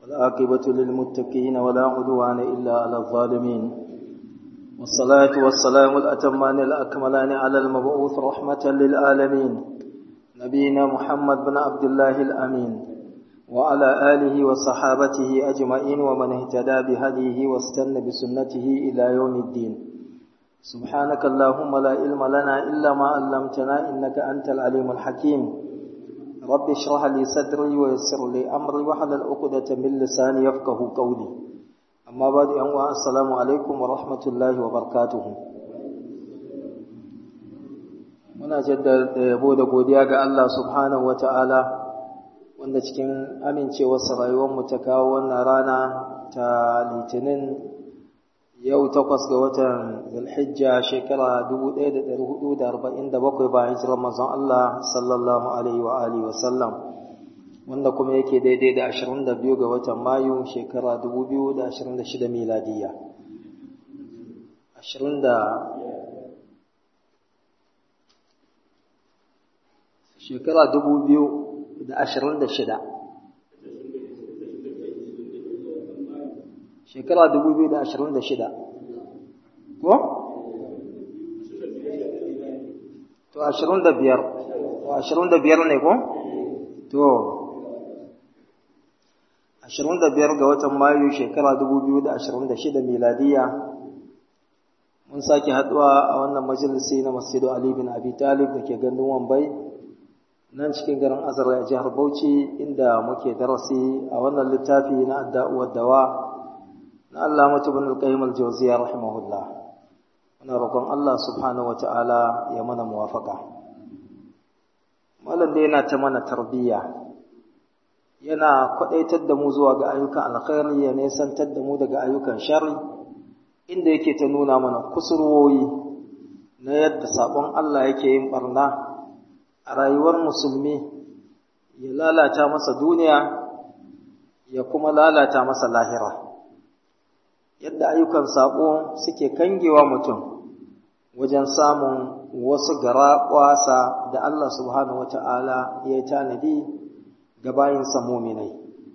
والعاقبة للمتقين ولا عدوان إلا على الظالمين والصلاة والسلام الأتمان الأكملان على المبعوث رحمة للعالمين نبينا محمد بن عبد الله الأمين وعلى آله وصحابته أجمعين ومن اهتدى بهديه واستنى بسنته إلى يوم الدين سبحانك اللهم لا علم لنا إلا ما علمتنا إنك أنت العليم الحكيم رب اشرح لي صدري ويسر لي أمري وحلل عقدة من لساني يفقه قولي أما بعد أنواع السلام عليكم ورحمة الله وبركاته muna jaddada yabo da godiya ga Allah subhanahu wa ta'ala wanda cikin amincewarsa rayuwarmu ta kawo wannan rana ta litinin yau takwas ga watan zulhijja shekara 1447 bayan hijirar manzon Allah sallallahu alaihi wa alihi wasallam wanda kuma yake daidai da 22 ga watan mayu shekara 2026 miladiya 20 shekara 2026 shekara 2026 ko? to 25 25 ne ko? to 25 ga watan mayu shekara 2026 miladiya mun sake haduwa a wannan majalisi na masjidu Ali bin Abi Talib da ke gandun Wambai nan cikin garin Azar a jihar Bauchi inda muke darasi a wannan littafi na adda'u dawa na Allah matubin al-qayyim al-jawziyya rahimahullah muna roƙon Allah subhanahu wata'ala ya mana muwafaka malam da yana ta mana tarbiyya yana kwadaitar da mu zuwa ga ayyukan alkhairi ya nesantar da mu daga ayyukan sharri inda yake ta nuna mana kusurwoyi na yadda sabon Allah yake yin barna a rayuwar musulmi ya lalata masa duniya ya kuma lalata masa lahira yadda ayyukan sabo suke kangewa mutum wajen samun wasu gara kwasa da Allah subhanahu wata'ala ya yi tanadi ga bayinsa muminai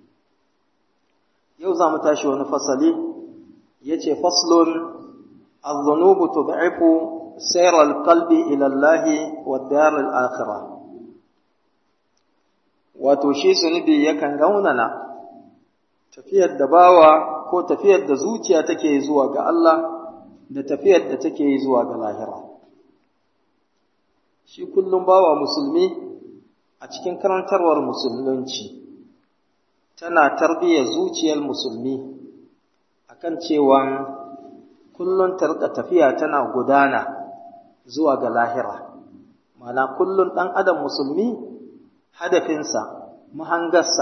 yau za mu tashi wani fasali ya ce faslun الذنوب تضعف سير القلب إلى الله والدار الآخرة wato shi zunubi yakan raunana tafiyar da bawa ko tafiyar da zuciya take zuwa ga Allah da tafiyar da take zuwa ga lahira shi kullum bawa musulmi a cikin karantarwar musulunci tana tarbiyyar zuciyar musulmi akan cewa kullum ta rika tafiya tana gudana zuwa ga lahira mana kullum ɗan adam musulmi hadafinsa mahangarsa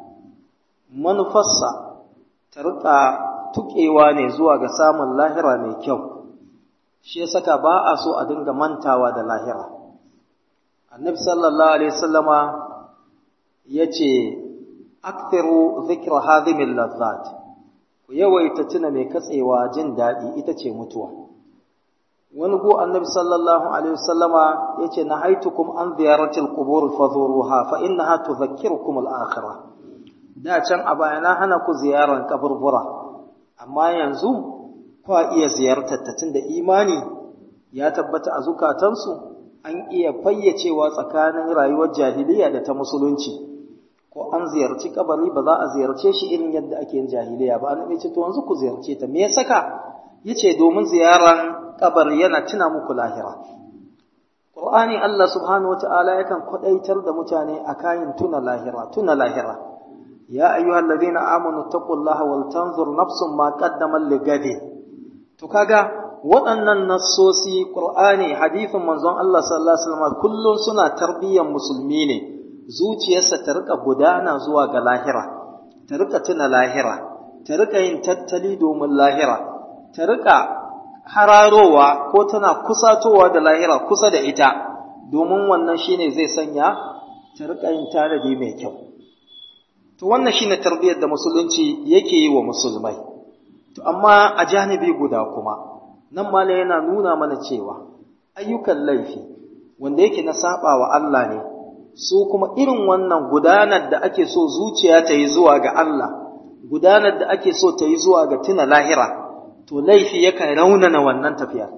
manufarsa ta rika tuƙewa ne zuwa ga samun lahira mai kyau shi ya saka ba a so a dinga mantawa da lahira annabi sallallahu alaihi wasallama ya ce akthiru dhikra hadhimil lazzat ku yawaita tuna mai katsewa jin daɗi ita ce mutuwa wani go annabi sallallahu alaihi wasallama yace nahaitukum an ziyaratil qubur fazuruha fa innaha tudhakkirukum al-akhirah da can a baya na hana ku ziyaran kaburbura amma yanzu kwa iya ziyartar ta tunda imani ya tabbata a zukatansu an iya fayyacewa tsakanin rayuwar jahiliya da ta musulunci ko an ziyarci kabari ba za a ziyarce shi irin yadda ake yin jahiliya ba annabi ce to yanzu ku ziyarce ta me ya saka yace domin ziyaran kabari yana tuna muku lahira Qur'ani Allah subhanahu wata'ala yakan kwadaitar da mutane a kayan tuna lahira tuna lahira ya ayyuhallazina amanu taqullaha wal tanzur nafsun ma qaddamat ligadi to kaga waɗannan nassosi Qur'ani hadisin manzon Allah sallallahu alaihi wasallam kullun suna tarbiyyar musulmi ne zuciyarsa ta rika gudana zuwa ga lahira ta rika tuna lahira ta rika yin tattali domin lahira ta rika hararowa ko tana kusatowa da lahira kusa da ita domin wannan shine zai sanya ta rika yin tanadi mai kyau to wannan shine tarbiyyar da musulunci yake yi wa musulmai to amma a janibi guda kuma nan mala yana nuna mana cewa ayyukan laifi wanda yake na saba wa Allah ne su kuma irin wannan gudanar da ake so zuciya ta yi zuwa ga Allah gudanar da ake so ta yi zuwa ga tuna lahira to laifi yakan raunana wannan tafiyar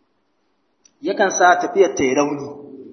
yakan sa tafiyar ta yi rauni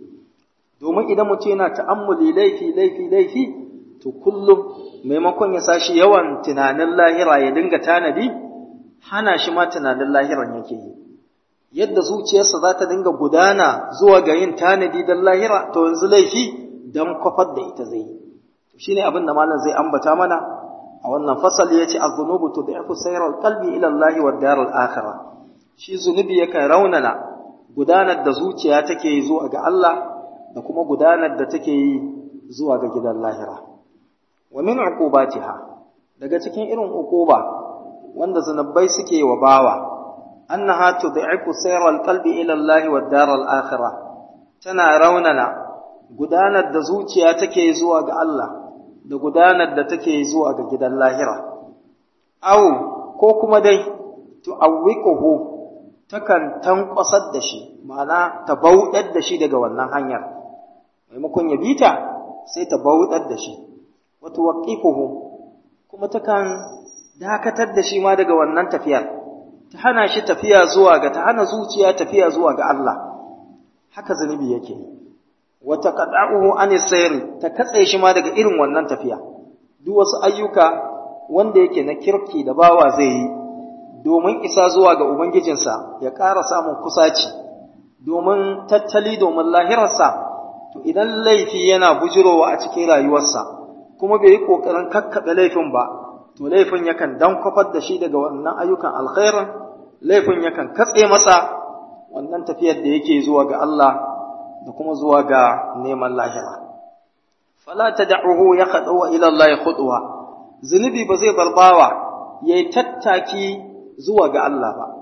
domin idan mutum yana ta'ammuli laifi laifi laifi to kullum maimakon ya sashi yawan tunanin lahira ya dinga tanadi hana shi ma tunanin lahiran yake yi yadda zuciyarsa za ta dinga gudana zuwa ga yin tanadi don lahira to yanzu laifi don kwafar da ita zai yi shi ne abin da malam zai ambata mana a wannan fasali ya ce a zunubu to da yafi sayar kalbi ilallahi wa darar akhira shi zunubi yakan raunana gudanar da zuciya take yi zuwa ga Allah da kuma gudanar da take yi zuwa ga gidan lahira wa min uqubatiha daga cikin irin uquba wanda zanabbai suke wa bawa annaha tud'ifu sayral qalbi ila Allah wa daral akhirah tana raunana gudanar da zuciya take zuwa ga Allah da gudanar da take zuwa ga gidan lahira aw ko kuma dai tu'awwiquhu takan tankwasar da shi ma'ana ta bauɗar da shi daga wannan hanyar maimakon ya bita sai ta bauɗar da shi wato waqifuhu kuma takan dakatar da shi ma daga wannan tafiyar ta hana shi tafiya zuwa ga ta hana zuciya tafiya zuwa ga Allah haka zunubi yake wata qad'uhu an sayr ta katse shi ma daga irin wannan tafiya duk wasu ayyuka wanda yake na kirki da bawa zai yi domin isa zuwa ga ubangijinsa ya ƙara samun kusaci domin tattali domin lahirarsa to idan laifi yana bujirowa a cikin rayuwarsa kuma bai yi ƙoƙarin kakkaɓe laifin ba to laifin yakan dan kwafar da shi daga wannan ayyukan alkhairin laifin yakan katse masa wannan tafiyar da yake zuwa ga Allah da kuma zuwa ga neman lahira fala tad'uhu yaqdu ila Allah khutwa zunubi ba zai barbawa yayi tattaki zuwa ga Allah ba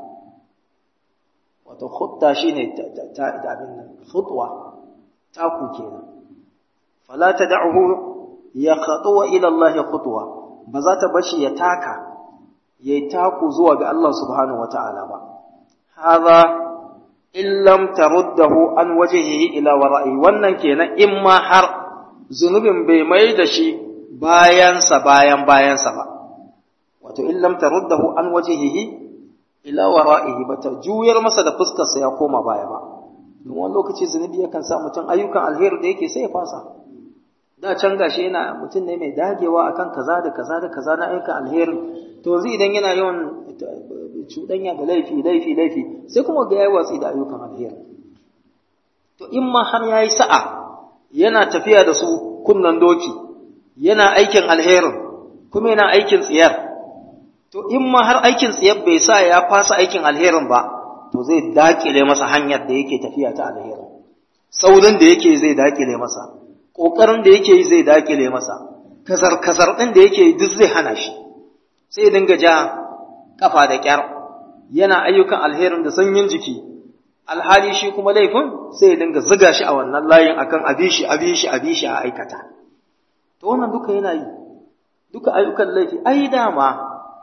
wato khutta shine ta abin nan khutwa taku kenan fala tad'uhu yaqdu ila Allah khutwa ba za ta bashi ya taka ya yi taku zuwa ga Allah subhanahu wata'ala ba haza in lam taruddahu an wajhihi ila wara'i wannan kenan in ma har zunubin bai mai da shi bayansa bayan bayansa ba wato in lam taruddahu an wajhihi ila wara'ihi ba ta juyar masa da fuskarsa ya koma baya ba don wani lokaci zunubi yakan sa mutum ayyukan alheri da yake sai ya fasa da can gashi yana mutum ne mai dagewa akan kaza da kaza da kaza na ayyukan alheri to yanzu idan yana yawan cuɗanya da laifi laifi laifi sai kuma ga yayi watsi da ayyukan alheri to in ma har yayi sa'a yana tafiya da su kunnan doki yana aikin alherin kuma yana aikin tsiyar to in ma har aikin tsiyar bai sa ya fasa aikin alherin ba to zai dakile masa hanyar da yake tafiya ta alherin saurin da yake zai dakile masa ƙoƙarin da yake yi zai dakile masa kazar-kazar ɗin da yake yi duk zai hana shi sai ya dinga ja ƙafa da ƙyar yana ayyukan alherin da sanyin jiki alhali shi kuma laifin sai ya dinga ziga shi a wannan layin akan abishi abishi abishi a aikata to wannan duka yana yi duka ayyukan laifi ai dama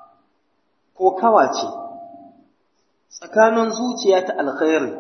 ko kawa ce tsakanin zuciya ta alkhairi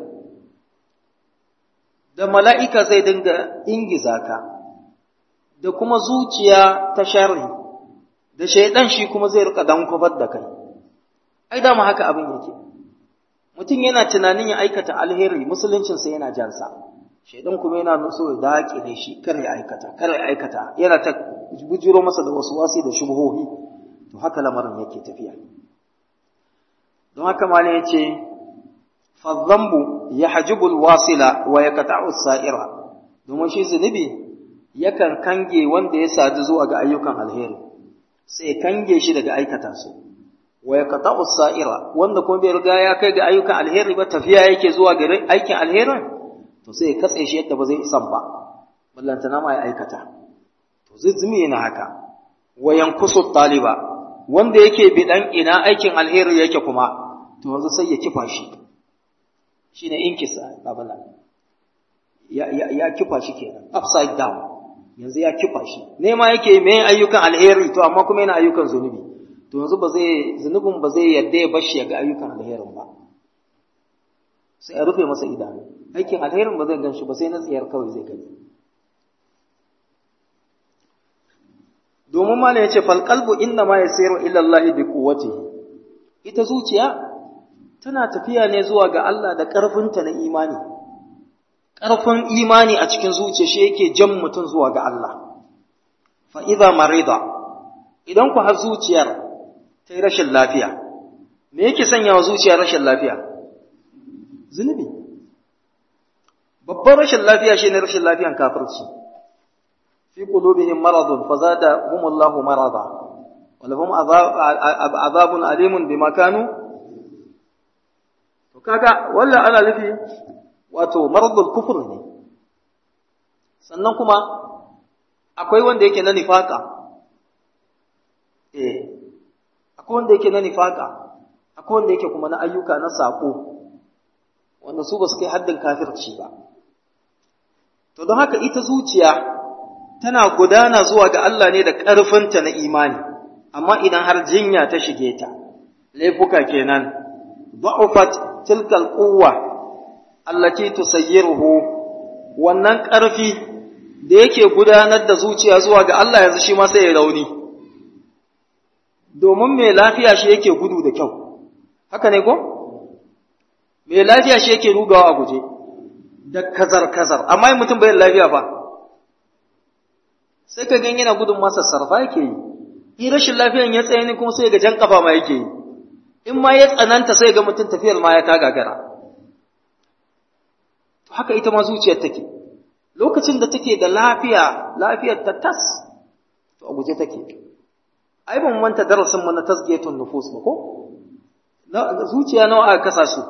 da mala'ika zai dinga ingiza ka, da kuma zuciya ta sharri, da shaidan shi kuma zai rika dan kwafar da kai. Ai, dama haka abin yake. Mutum yana tunanin ya aikata alheri, musuluncinsa yana jansa, shaidan kuma yana so ya daƙile shi, kar ya aikata, kar ya aikata, yana ta bujiro masa da wasu wasi da shubuhohi, to haka lamarin yake tafiya. Don haka ma ya ce, fadzambu ya hajibul wasila wa ya kata'u sa'ira domin shi zunubi yakan kange wanda ya sadu zuwa ga ayyukan alheri sai kange shi daga aikata su wa ya kata'u sa'ira wanda kuma bai riga ya kai ga ayyukan alheri ba tafiya yake zuwa ga aikin alherin to sai ya katse shi yadda ba zai isan ba ballantana ma ya aikata to zuzumi yana haka wa yankusu taliba wanda yake bidan ina aikin alheri yake kuma to yanzu sai ya kifa shi shi ne inkisa babala ya, ya, ya kifa shi kenan upside down yanzu ya kifa shi nema yake mai ayyukan alheri to amma kuma yana ayyukan zunubi to yanzu ba zai zunubin ba zai yadda ya bashi ya ga ayyukan alherin ba sai a rufe masa idanu aikin alherin ba zai gan shi ba sai na tsiyar kawai zai gani domin mala yace fal qalbu inna ma yasiru ila Allah bi quwwatihi ita zuciya tana tafiya ne zuwa ga Allah da ƙarfinta na imani ƙarfin imani a cikin zuciya shi yake jan mutum zuwa ga Allah fa idza marida idan ku har zuciyar ta yi rashin lafiya me yake sanya wa zuciya rashin lafiya zunubi babban rashin lafiya shine rashin lafiyan kafirci fi qulubihim maradun fazadahumullahu marada wa lahum azabun alimun bima kanu to kaga wallan ana nufi wato maradul kufr ne sannan kuma akwai wanda yake na nifaka eh akwai wanda yake na nifaka akwai wanda yake kuma na ayyuka na sako wanda su ba su kai haddin kafirci ba to don haka ita zuciya tana gudana zuwa ga Allah ne da ƙarfinta na imani amma idan har jinya ta shige ta laifuka kenan da'ufat tilkal quwwa allati tusayyiruhu wannan ƙarfi da yake gudanar da zuciya zuwa ga Allah yanzu shi ma sai ya rauni domin mai lafiya shi yake gudu da kyau haka ne ko mai lafiya shi yake rugawa a guje da kazar kazar amma in mutum bai lafiya ba sai ka gan yana gudun masa sarfa yake yi in rashin lafiyan ya tsaye ne kuma sai ga jan kafa ma yake yi in ma ya tsananta sai ga mutum tafiyar ma ya ta gagara to haka ita ma zuciyar take lokacin da take da lafiya lafiyar ta tas to a guje take ai ban manta darasin mu na tasgiyatun nufus ba ko zuciya nawa aka kasa su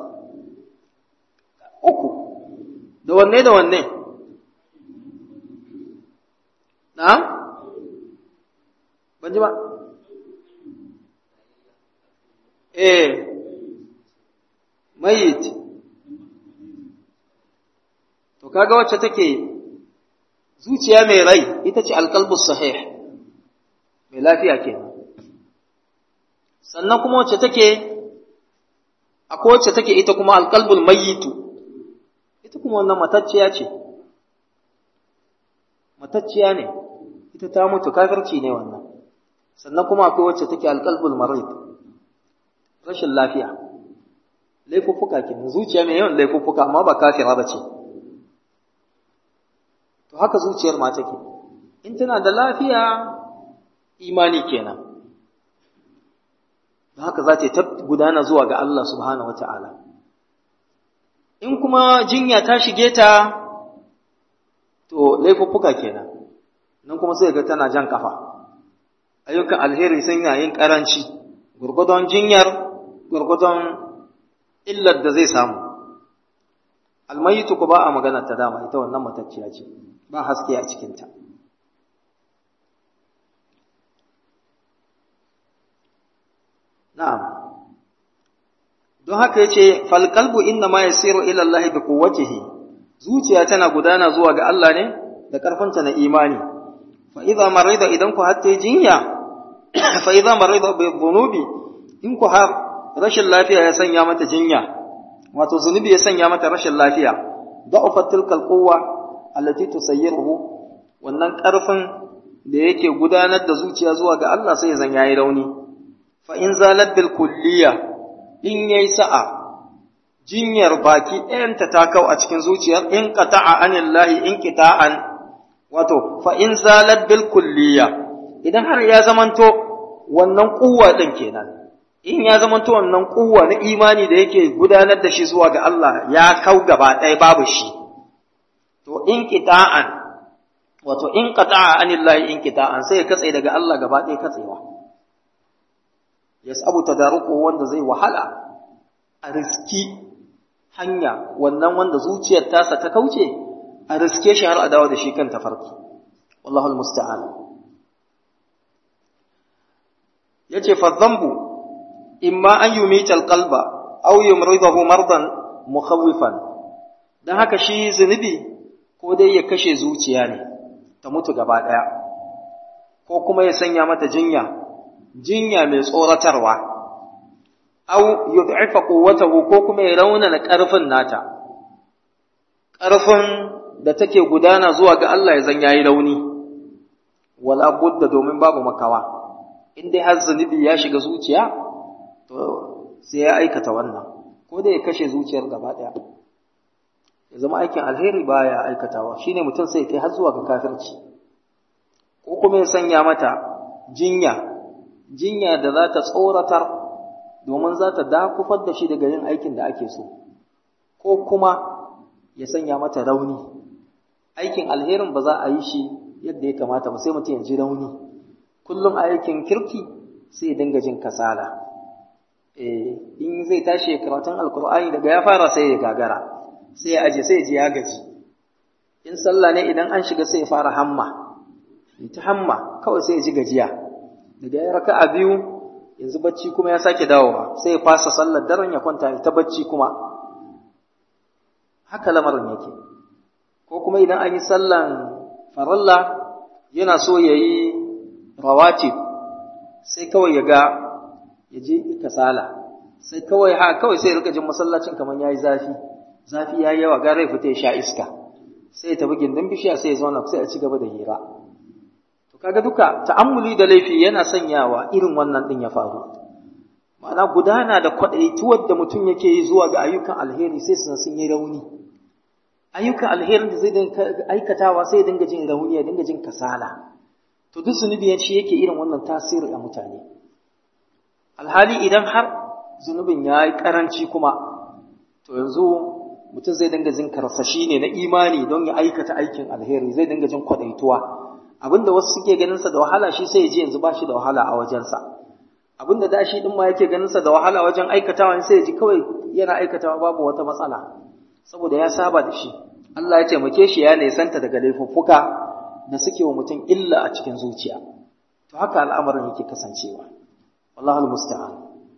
uku da wanne da wanne na ban ji ba eh mayit to kaga wacce take zuciya mai rai ita ce alqalbus sahih mai lafiya kenan sannan kuma wacce take akwai wacce take ita kuma alqalbul mayyitu ita kuma wannan matacciya ce matacciya ne ita ta mutu kafirci ne wannan sannan kuma akwai wacce take alqalbul marid rashin lafiya laifuffuka kenan zuciya mai yawan laifuffuka amma ba kafira ba ce to haka zuciyar ma take in tana da lafiya imani kenan da haka za ta gudana zuwa ga Allah subhanahu wata'ala in kuma jinya ta shige ta to laifuffuka kenan nan kuma sai ga tana jan kafa ayyukan alheri sun yin karanci gurgudun jinyar gurgudun illar da zai samu almayitu ku ba a magana ta dama ita wannan matacciya ce ba haske a cikinta na'am don haka yace fal qalbu inna ma yasiru ila Allah bi quwwatihi zuciya tana gudana zuwa ga Allah ne da karfanta na imani fa idza marida idan ku hatta jinya fa idza marida bi dhunubi in ku har rashin lafiya ya sanya mata jinya wato zunubi ya sanya mata rashin lafiya da'ufat tilkal quwwa allati tusayyiruhu wannan karfin da yake gudanar da zuciya zuwa ga Allah sai zan yayi rauni fa in zalat bil kulliya in yayi sa'a jinyar baki ɗayanta ta kau a cikin zuciyar in qata'a anillahi in qita'an wato fa in zalat bil kulliya idan har ya zamanto wannan kuwa din kenan in ya zamanto wannan kuwa na imani da yake gudanar da shi zuwa ga Allah ya kau gaba ɗaya babu shi to in qita'an wato in qata'a anillahi in qita'an sai ya katse daga Allah gaba ɗaya katsewa yasabu tadaruku wanda zai wahala a riski hanya wannan wanda zuciyar tasa ta kauce a riske shi har a dawo da shi kan tafarki wallahu almusta'an yace fa dhanbu imma an yumita alqalba aw yumridahu mardan mukhawifan dan haka shi zunubi ko dai ya kashe zuciya ne ta mutu gaba daya ko kuma ya sanya mata jinya jinya mai tsoratarwa aw yud'ifa quwwatahu ko kuma ya raunana ƙarfin nata ƙarfin da take gudana zuwa ga Allah ya zan yayi rauni wala budda domin babu makawa in dai har zunubi ya shiga zuciya to sai ya aikata wannan ko da ya kashe zuciyar gaba ɗaya ya zama aikin alheri baya aikatawa shine mutum sai kai har zuwa ga kafirci ko kuma ya sanya mata jinya jinya da za ta tsoratar domin za ta dakufar da shi daga yin aikin da ake so ko kuma ya sanya mata rauni aikin alherin ba za a yi shi yadda ya kamata ba sai mutum ya ji rauni kullum aikin kirki sai ya dinga jin kasala eh in zai tashi karatun alkur'ani daga ya fara sai ya gagara sai ya aje sai ya ji ya gaji in sallah ne idan an shiga sai ya fara hamma ta hamma kawai sai ya ji gajiya daga ya raka a biyu yanzu bacci kuma ya sake dawowa sai ya fasa sallar daren ya kwanta ta bacci kuma haka lamarin yake ko kuma idan an yi sallan faralla yana so ya yi rawatib sai kawai ya ga ya je kasala sai kawai ha kawai sai ya rika jin masallacin kamar yayi zafi zafi yayi yawa gara ya fita ya sha iska sai ya tafi gindin bishiya sai ya zauna sai a ci gaba da hira to kaga duka ta'ammuli da laifi yana sanyawa irin wannan din ya faru ma'ana gudana da kwadaituwar da mutum yake yi zuwa ga ayyukan alheri sai sun sun yi rauni ayyukan alherin da zai dinga aikatawa sai ya dinga jin rauni ya dinga jin kasala to duk zunubi shi yake irin wannan tasiri a mutane alhali idan har zunubin ya yi karanci kuma to yanzu mutum zai dinga jin karsashi ne na imani don ya aikata aikin alheri zai dinga jin kwadaituwa abinda wasu suke ganin sa da wahala shi sai ya ji yanzu ba shi da wahala a wajensa abinda da shi din ma yake ganin sa da wahala wajen aikatawa sai ya ji kawai yana aikatawa babu wata matsala saboda ya saba da shi Allah ya taimake shi ya nesanta daga laifuffuka da suke wa mutum illa a cikin zuciya to haka al'amarin yake kasancewa wallahi almusta'an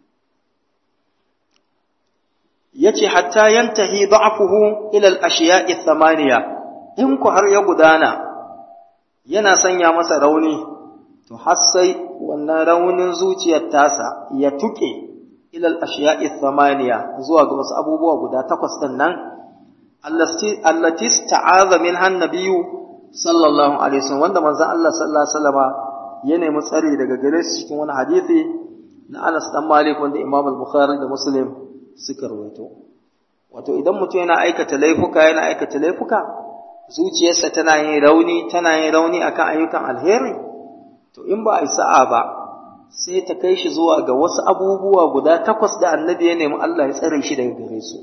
yace hatta yantahi da'fuhu ila al-ashiya'i thamaniya in ku har ya gudana yana sanya masa rauni to har sai wannan raunin zuciyar tasa ya tuke ila al-ashiya'i thamaniya zuwa ga wasu abubuwa guda takwas din nan allati ta'aza minha an-nabiyyu sallallahu alaihi wasallam wanda manzon Allah sallallahu alaihi wasallama ya nemi tsari daga gare shi cikin wani hadisi na Anas dan Malik wanda Imam al-Bukhari da Muslim suka rawaito wato idan mutum yana aikata laifuka yana aikata laifuka zuciyarsa tana yin rauni tana yin rauni akan ayyukan alheri to in ba a yi sa'a ba sai ta kai shi zuwa ga wasu abubuwa guda takwas da annabi ya nemi Allah ya tsare shi daga gare su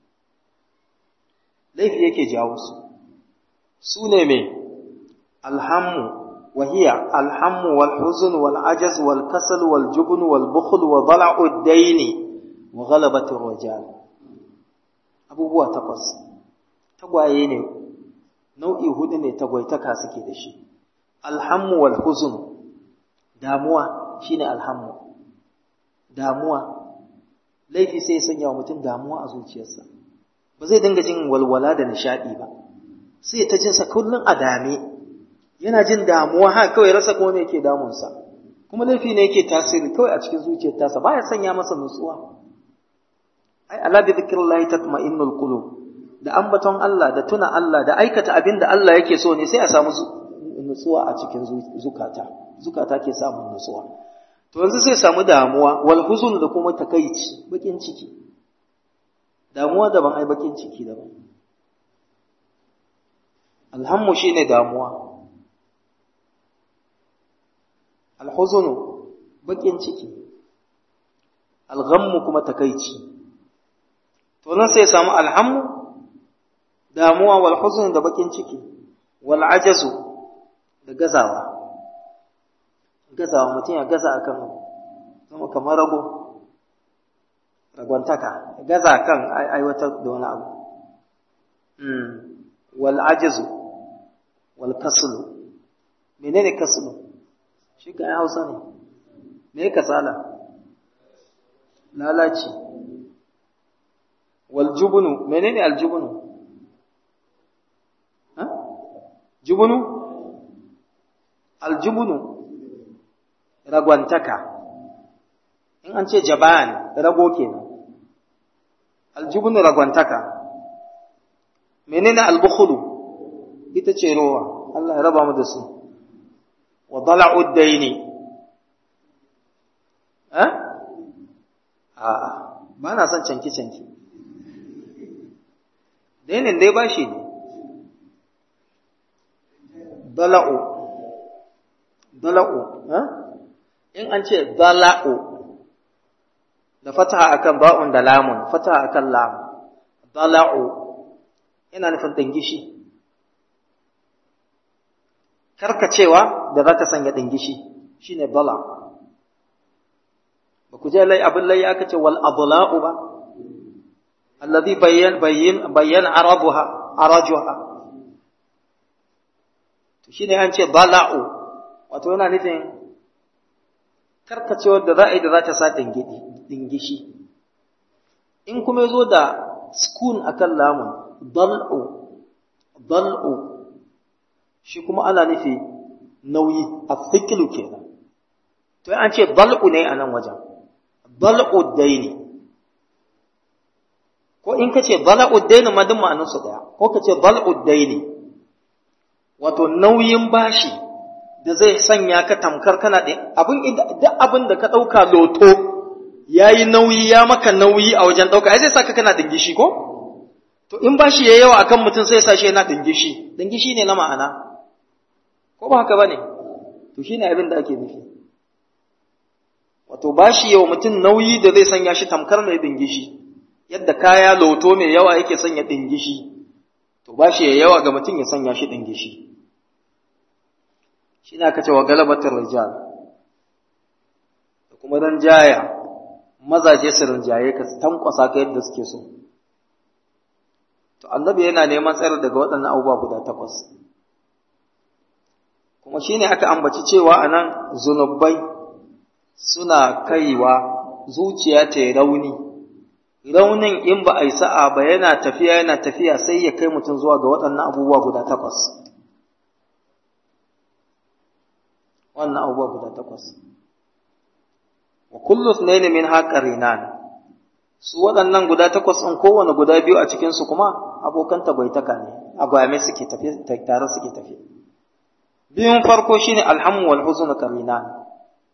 laifi yake jawo su su ne me alhammu وهي الهم والحزن والعجز والكسل والجبن والبخل وضلع الدين وغلبة الرجال abubuwa takwas tagwaye ne nau'i hudu ne tagwaitaka suke da shi alhammu wal huzn damuwa shine alhammu damuwa laifi sai ya sanya wa mutum damuwa a zuciyarsa ba zai dinga jin walwala da nishadi ba sai ta jinsa kullum a dame yana jin damuwa ha kawai rasa kuma me yake damunsa kuma laifi ne yake tasiri kawai a cikin zuciyar tasa baya sanya masa nutsuwa ai ala bi dhikrillahi tatma'innul qulub da ambaton Allah da tuna Allah da aikata abin da Allah yake so ne sai a samu nutsuwa a cikin zukata zukata ke samun nutsuwa to yanzu sai samu damuwa wal huzun da kuma takaici bakin ciki damuwa daban ai bakin ciki daban alhammu shine damuwa alhuzunu bakin ciki alghammu kuma takaici to nan sai samu alhammu damuwa wal huzn da bakin ciki wal ajazu da gazawa gazawa mutum ya gaza akan zama kamar rago ragwantaka gaza kan aiwatar da wani abu wal ajazu wal kaslu menene kaslu shi kan hausa ne me kasala lalaci wal jubunu menene al jubunu ha jubunu al jubunu ragwantaka in an ce jaban rago kenan al jubunu ragwantaka menene al bukhulu ita ce rowa Allah ya raba mu da su wa dala'ud daini eh a'a ba na son canki-canki dainin dai bashi ne dala'u dala'u in an ce dala'u da fataha akan ba'un da lamun fataha akan lam dala'u ina nufin dingishi karkacewa da za ta sanya dingishi shine dala ba ku je lai abin lai aka ce wal adla'u ba alladhi bayyan bayyin bayyan arabuha arajuha to shine an ce bala'u wato yana nufin karkacewar da za a yi da za ta sa dingidi dingishi in kuma zo da skun akan lamun dal'u dal'u shi kuma ana nufi nauyi a thikilu kenan to an ce dal'u ne a nan wajen dal'u daini ko in ka ce dal'u daini ma duk ma'anarsu daya ko ka ce dal'u daini wato nauyin bashi da zai sanya ka tamkar kana da abin duk abin da ka ɗauka loto ya yi nauyi ya maka nauyi a wajen ɗauka ai zai saka kana dingishi ko to in bashi ya yawa akan mutum sai sa shi yana dingishi dingishi ne na ma'ana ko ba haka bane to shine abin da ake nufi wato bashi yawa mutum nauyi da zai sanya shi tamkar mai dingishi yadda kaya loto mai yawa yake sanya dingishi to bashi ya yawa ga mutum ya sanya shi dingishi shi na kace wa galabatar rijal da kuma dan jaya mazaje su rinjaye ka tankwasa ka yadda suke so to annabi yana neman tsayar daga waɗannan abubuwa guda takwas kuma shine aka ambaci cewa anan zunubai suna kaiwa zuciya ta rauni raunin in ba a yi sa'a ba yana tafiya yana tafiya sai ya kai mutum zuwa ga waɗannan abubuwa guda takwas wannan abubuwa guda takwas wa kullu ithnaini min haqarinan su waɗannan guda takwas ɗin kowane guda biyu a cikin su kuma abokan tabaitaka ne a gwame suke tafi tare suke tafi biyun farko shine alhamu wal huzn karinan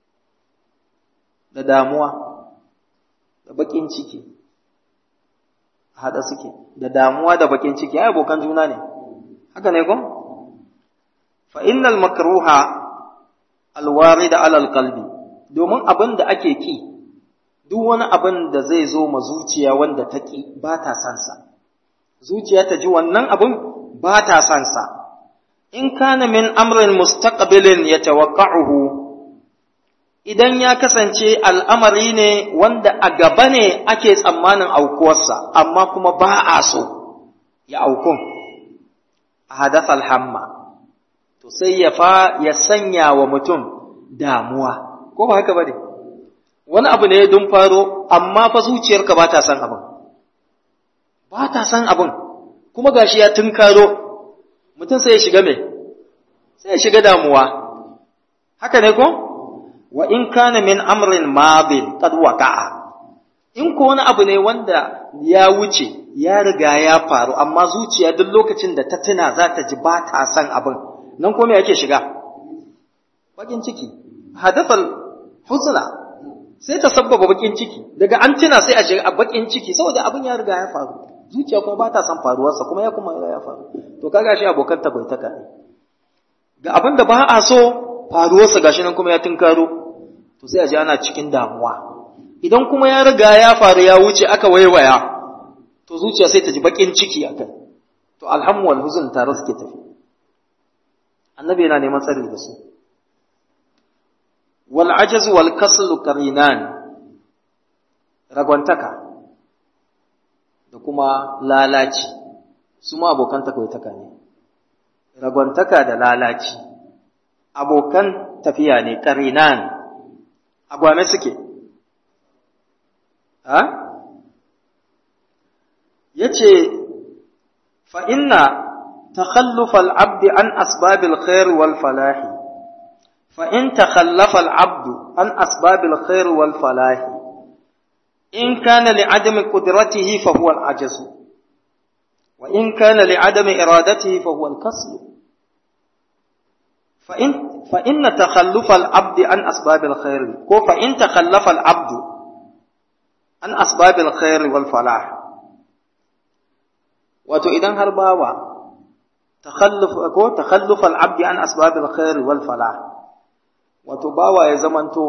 da damuwa da bakin ciki hada suke da damuwa da bakin ciki ai abokan juna ne haka ne ko fa innal makruha alwarida ala alqalbi domin abin da ake ki duk wani abin da zai zo ma zuciya wanda ta ki ba ta san sa zuciya ta ji wannan abin ba ta san sa in kana min amrin mustaqbilin yatawaqqa'uhu idan ya kasance al'amari ne wanda a gaba ne ake tsammanin aukuwarsa amma kuma ba a so ya aukun a hadasa alhamma to sai ya fa ya sanya wa mutum damuwa ko ba haka bane wani abu ne don faro amma fa zuciyarka ba ta san abin ba ta san abin kuma gashi ya tunkaro mutum sai ya shiga me sai ya shiga damuwa haka ne ko wa in kana min amrin madin qad waqa'a in ko wani abu ne wanda ya wuce ya riga ya faru amma zuciya duk lokacin da ta tuna za ta ji ba ta san abin nan ko me yake shiga bakin ciki hadathal husna sai ta sabbaba bakin ciki daga an tuna sai a shiga bakin ciki saboda abin ya riga ya faru zuciya kuma ba ta san faruwarsa kuma ya kuma ya faru to kaga shi abokan ta bai taka ne ga abin da ba a so faruwarsa gashi nan kuma ya tunkaro to sai a ji ana cikin damuwa idan kuma ya riga ya faru ya wuce aka waiwaya to zuciya sai ta ji bakin ciki a kai to alhamu wal huzun tare suke tafi annabi yana neman tsari da su wal ajaz wal kasl qarinan ragwantaka da kuma lalaci su ma abokan takaitaka ne ragwantaka da lalaci abokan tafiya ne qarinan agwame suke ha yace fa inna takhalluf al-abd an asbab al-khair wal falah fa in takhallafa al-abd an asbab al-khair wal falah in kana li adam qudratihi fa huwa al-ajaz wa in kana li adam iradatihi fa huwa al-kasl فإن فإن تخلف العبد عن أسباب الخير كو فإن تخلف العبد عن أسباب الخير والفلاح wato idan har bawa takhalluf ko takhalluf al-abd an asbab al-khair wal falah wato bawa ya zamanto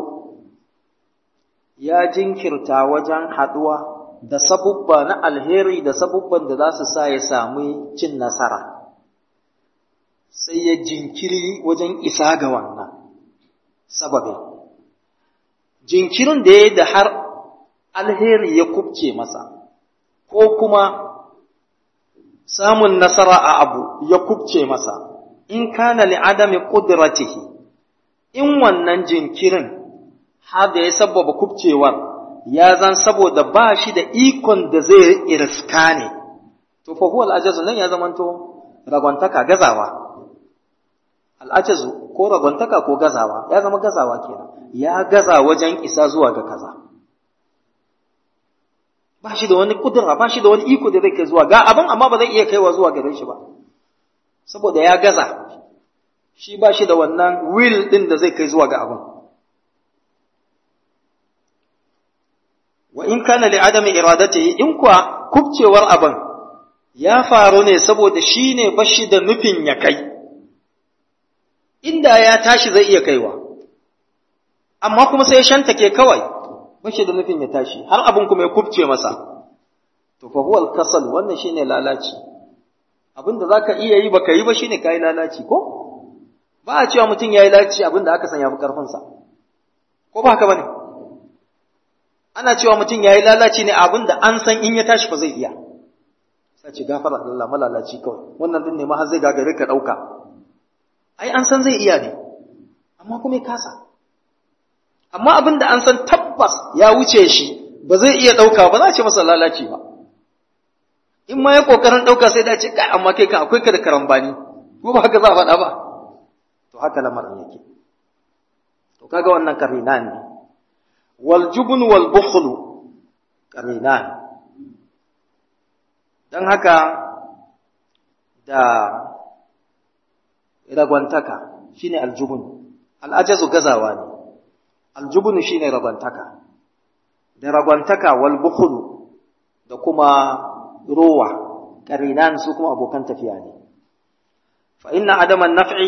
ya jinkirta wajen haduwa da sabubba na alheri da sabubban da za su sa ya samu cin nasara sai ya jinkiri wajen isa ga wannan sababin jinkirin da ya da har alheri ya kubce masa ko kuma samun nasara a abu ya kubce masa in kana li adami qudratihi in wannan jinkirin har da ya sababa kubcewar ya zan saboda ba shi da ikon da zai irska ne to fa huwa al-ajazu nan ya zamanto ragwantaka gazawa al-ajazu ko ragwantaka ko gazawa ya zama gazawa kenan ya gaza wajen isa zuwa ga kaza ba shi da wani kudura ba shi da wani iko da zai kai zuwa ga abin amma ba zai iya kaiwa zuwa gare shi ba saboda ya gaza shi ba shi da wannan will din da zai kai zuwa ga abin wa in kana li adami iradatihi in kuwa kubcewar abin ya faru ne saboda shi ne bashi da nufin ya kai inda ya tashi zai iya kaiwa amma kuma sai ya shantake kawai bashi da nufin ya tashi har abin kuma ya kubce masa to fa huwa al-kasal wannan shine lalaci abinda zaka iya yi baka yi ba shine kai lalaci ko ba a cewa mutum yayi lalaci abinda aka san yafi karfin sa ko ba haka bane ana cewa mutum yayi lalaci ne abinda an san in ya tashi fa zai iya sai ce gafara Allah malalaci kawai wannan din ne ma har zai gagare ka dauka ai an san zai iya ne amma kuma ya kasa amma abinda an san tabbas ya wuce shi ba zai iya dauka ba za a ce masa lalaci ba in ma ya kokarin dauka sai da ce kai amma kai ka akwai ka da karambani ko ba haka za a faɗa ba to haka lamarin yake to kaga wannan karinan ne wal jubn wal bukhl karinan dan haka da ragwantaka shine aljubun al'ajazu gazawa ne aljubun shine ragwantaka da ragwantaka wal bukhl da kuma rowa karinan su kuma abokan tafiya ne fa inna adaman naf'i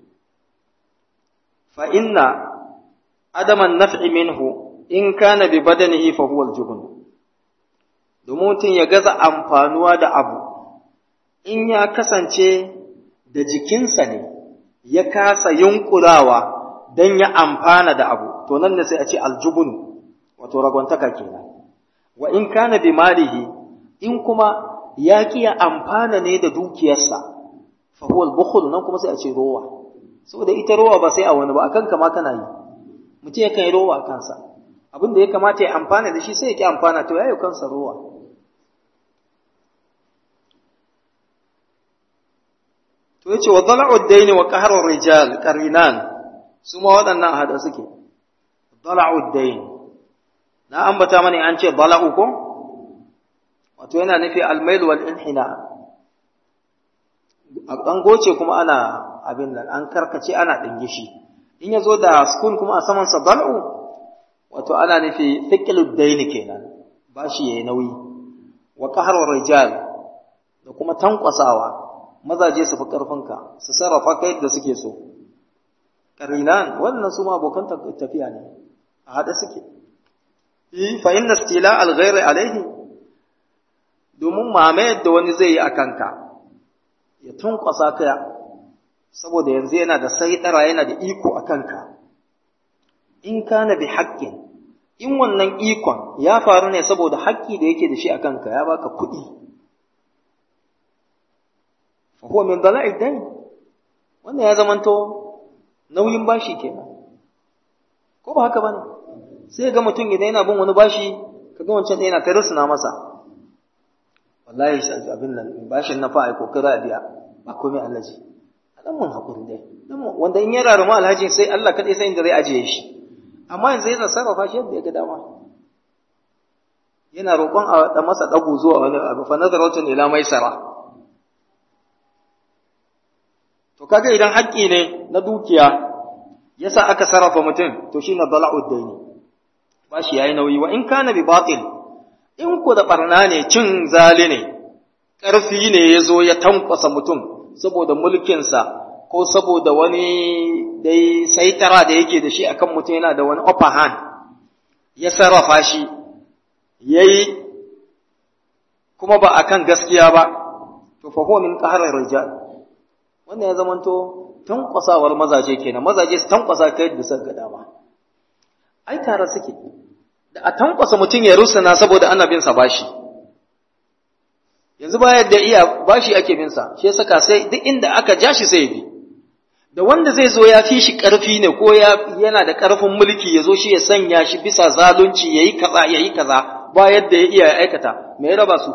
fa inna adaman naf'i minhu in kana bi badanihi fa huwa aljubun domin mutum ya gaza amfanuwa da abu in ya kasance da jikinsa ne ya kasa yunkurawa don ya amfana da abu to nan ne sai a ce aljubun wato ragwantaka kenan wa in kana bi malihi in kuma ya kiya amfana ne da dukiyarsa fa huwa al-bukhl nan kuma sai a ce rowa saboda ita rowa ba sai a wani ba akan kama kana yi mutum ya kai rowa a kansa abin da ya kamata ya amfana da shi sai ya ki amfana to yayi kansa rowa to yace wa dala'u ad-dayn wa qahru rijal qarinan su ma waɗannan hada suke dala'u ad-dayn na ambata mani an ce dala'u ko wato yana nufi almail wal inhina a ɗan goce kuma ana abin nan an karkace ana ɗingishi in ya zo da sukun kuma a saman sa bal'u wato ana nufi thiqlud daini kenan ba shi yayi nauyi wa qahrur rijal da kuma tankwasawa mazaje su fi karfinka su sarrafa kai da suke so qarinan wannan su ma abokan tafiya ne a hada suke fa inna istila al-ghayr alayhi domin mamayar da wani zai yi a kanka ya tunkwasa ka saboda yanzu yana da saitara yana da iko a kanka in kana bi haƙƙin in wannan ikon ya faru ne saboda haƙƙi da yake da shi a kanka ya baka kuɗi fa huwa min dala'i dain wannan ya zamanto nauyin bashi kenan ko ba haka bane sai ga mutum idan yana bin wani bashi kaga wancan yana ta rusuna masa wallahi abin nan bashin na fa ai kokari a biya ba komai alhaji dan mun hakuri dai wanda in ya raruma alhaji sai Allah kadai sai inda zai ajiye shi amma yanzu yana sarrafa shi yadda ya ga dama yana roƙon a da masa dago zuwa wani abu fa nazaratun ila maisara to kaga idan haƙƙi ne na dukiya yasa aka sarrafa mutum to shine dala'ud daini ba shi yayi nauyi wa in kana bi batil in ku da barna ne cin zali ne ƙarfi ne ya zo ya tankwasa mutum saboda mulkinsa ko saboda wani dai saitara da yake da shi akan mutum yana da wani upper hand ya sarrafa shi yayi kuma ba akan gaskiya ba to fa huwa min qahrir rijal wannan ya zamanto tankwasawar mazaje kenan mazaje su tankwasa kai da suka dama ai tare suke da a tankwasa mutum ya rusuna saboda ana bin sa bashi yanzu ba yadda iya bashi ake bin sa shi saka sai duk inda aka ja shi sai bi da wanda zai zo ya fi shi karfi ne ko ya yana da karfin mulki ya zo shi ya sanya shi bisa zalunci yayi kaza yayi kaza ba yadda ya iya aikata me ya raba su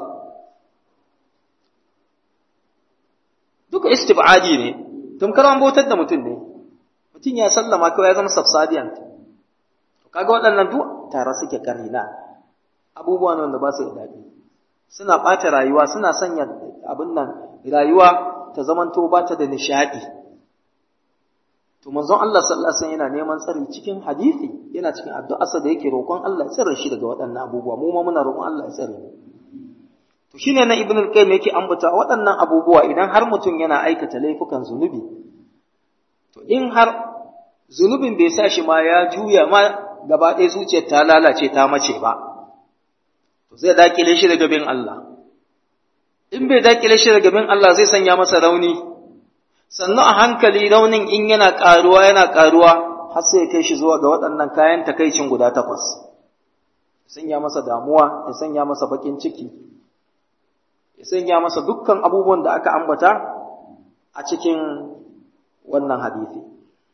duka istibadi ne tamkar an bautar da mutum ne mutum ya sallama kawai ya zama subservient kaga waɗannan duk tare suke karina abubuwa ne wanda ba su da daɗi suna ɓata rayuwa suna sanya abin nan rayuwa ta zamanto ba ta da nishaɗi to manzon Allah sallallahu alaihi wasallam yana neman tsari cikin hadisi yana cikin addu'arsa da yake roƙon Allah ya tsare shi daga waɗannan abubuwa mu ma muna roƙon Allah ya tsare mu to shine na ibn al-qayyim yake ambata waɗannan abubuwa idan har mutum yana aikata laifukan zunubi to in har zunubin bai sa shi ma ya juya ma gaba ɗaya zuciyar ta lalace ta mace ba to zai dakile shi daga bin Allah in bai dakile shi daga bin Allah zai sanya masa rauni sannan a hankali raunin in yana ƙaruwa yana ƙaruwa har sai ya kai shi zuwa ga waɗannan kayan takaicin guda takwas ya sanya masa damuwa ya sanya masa baƙin ciki ya sanya masa dukkan abubuwan da aka ambata a cikin wannan hadisi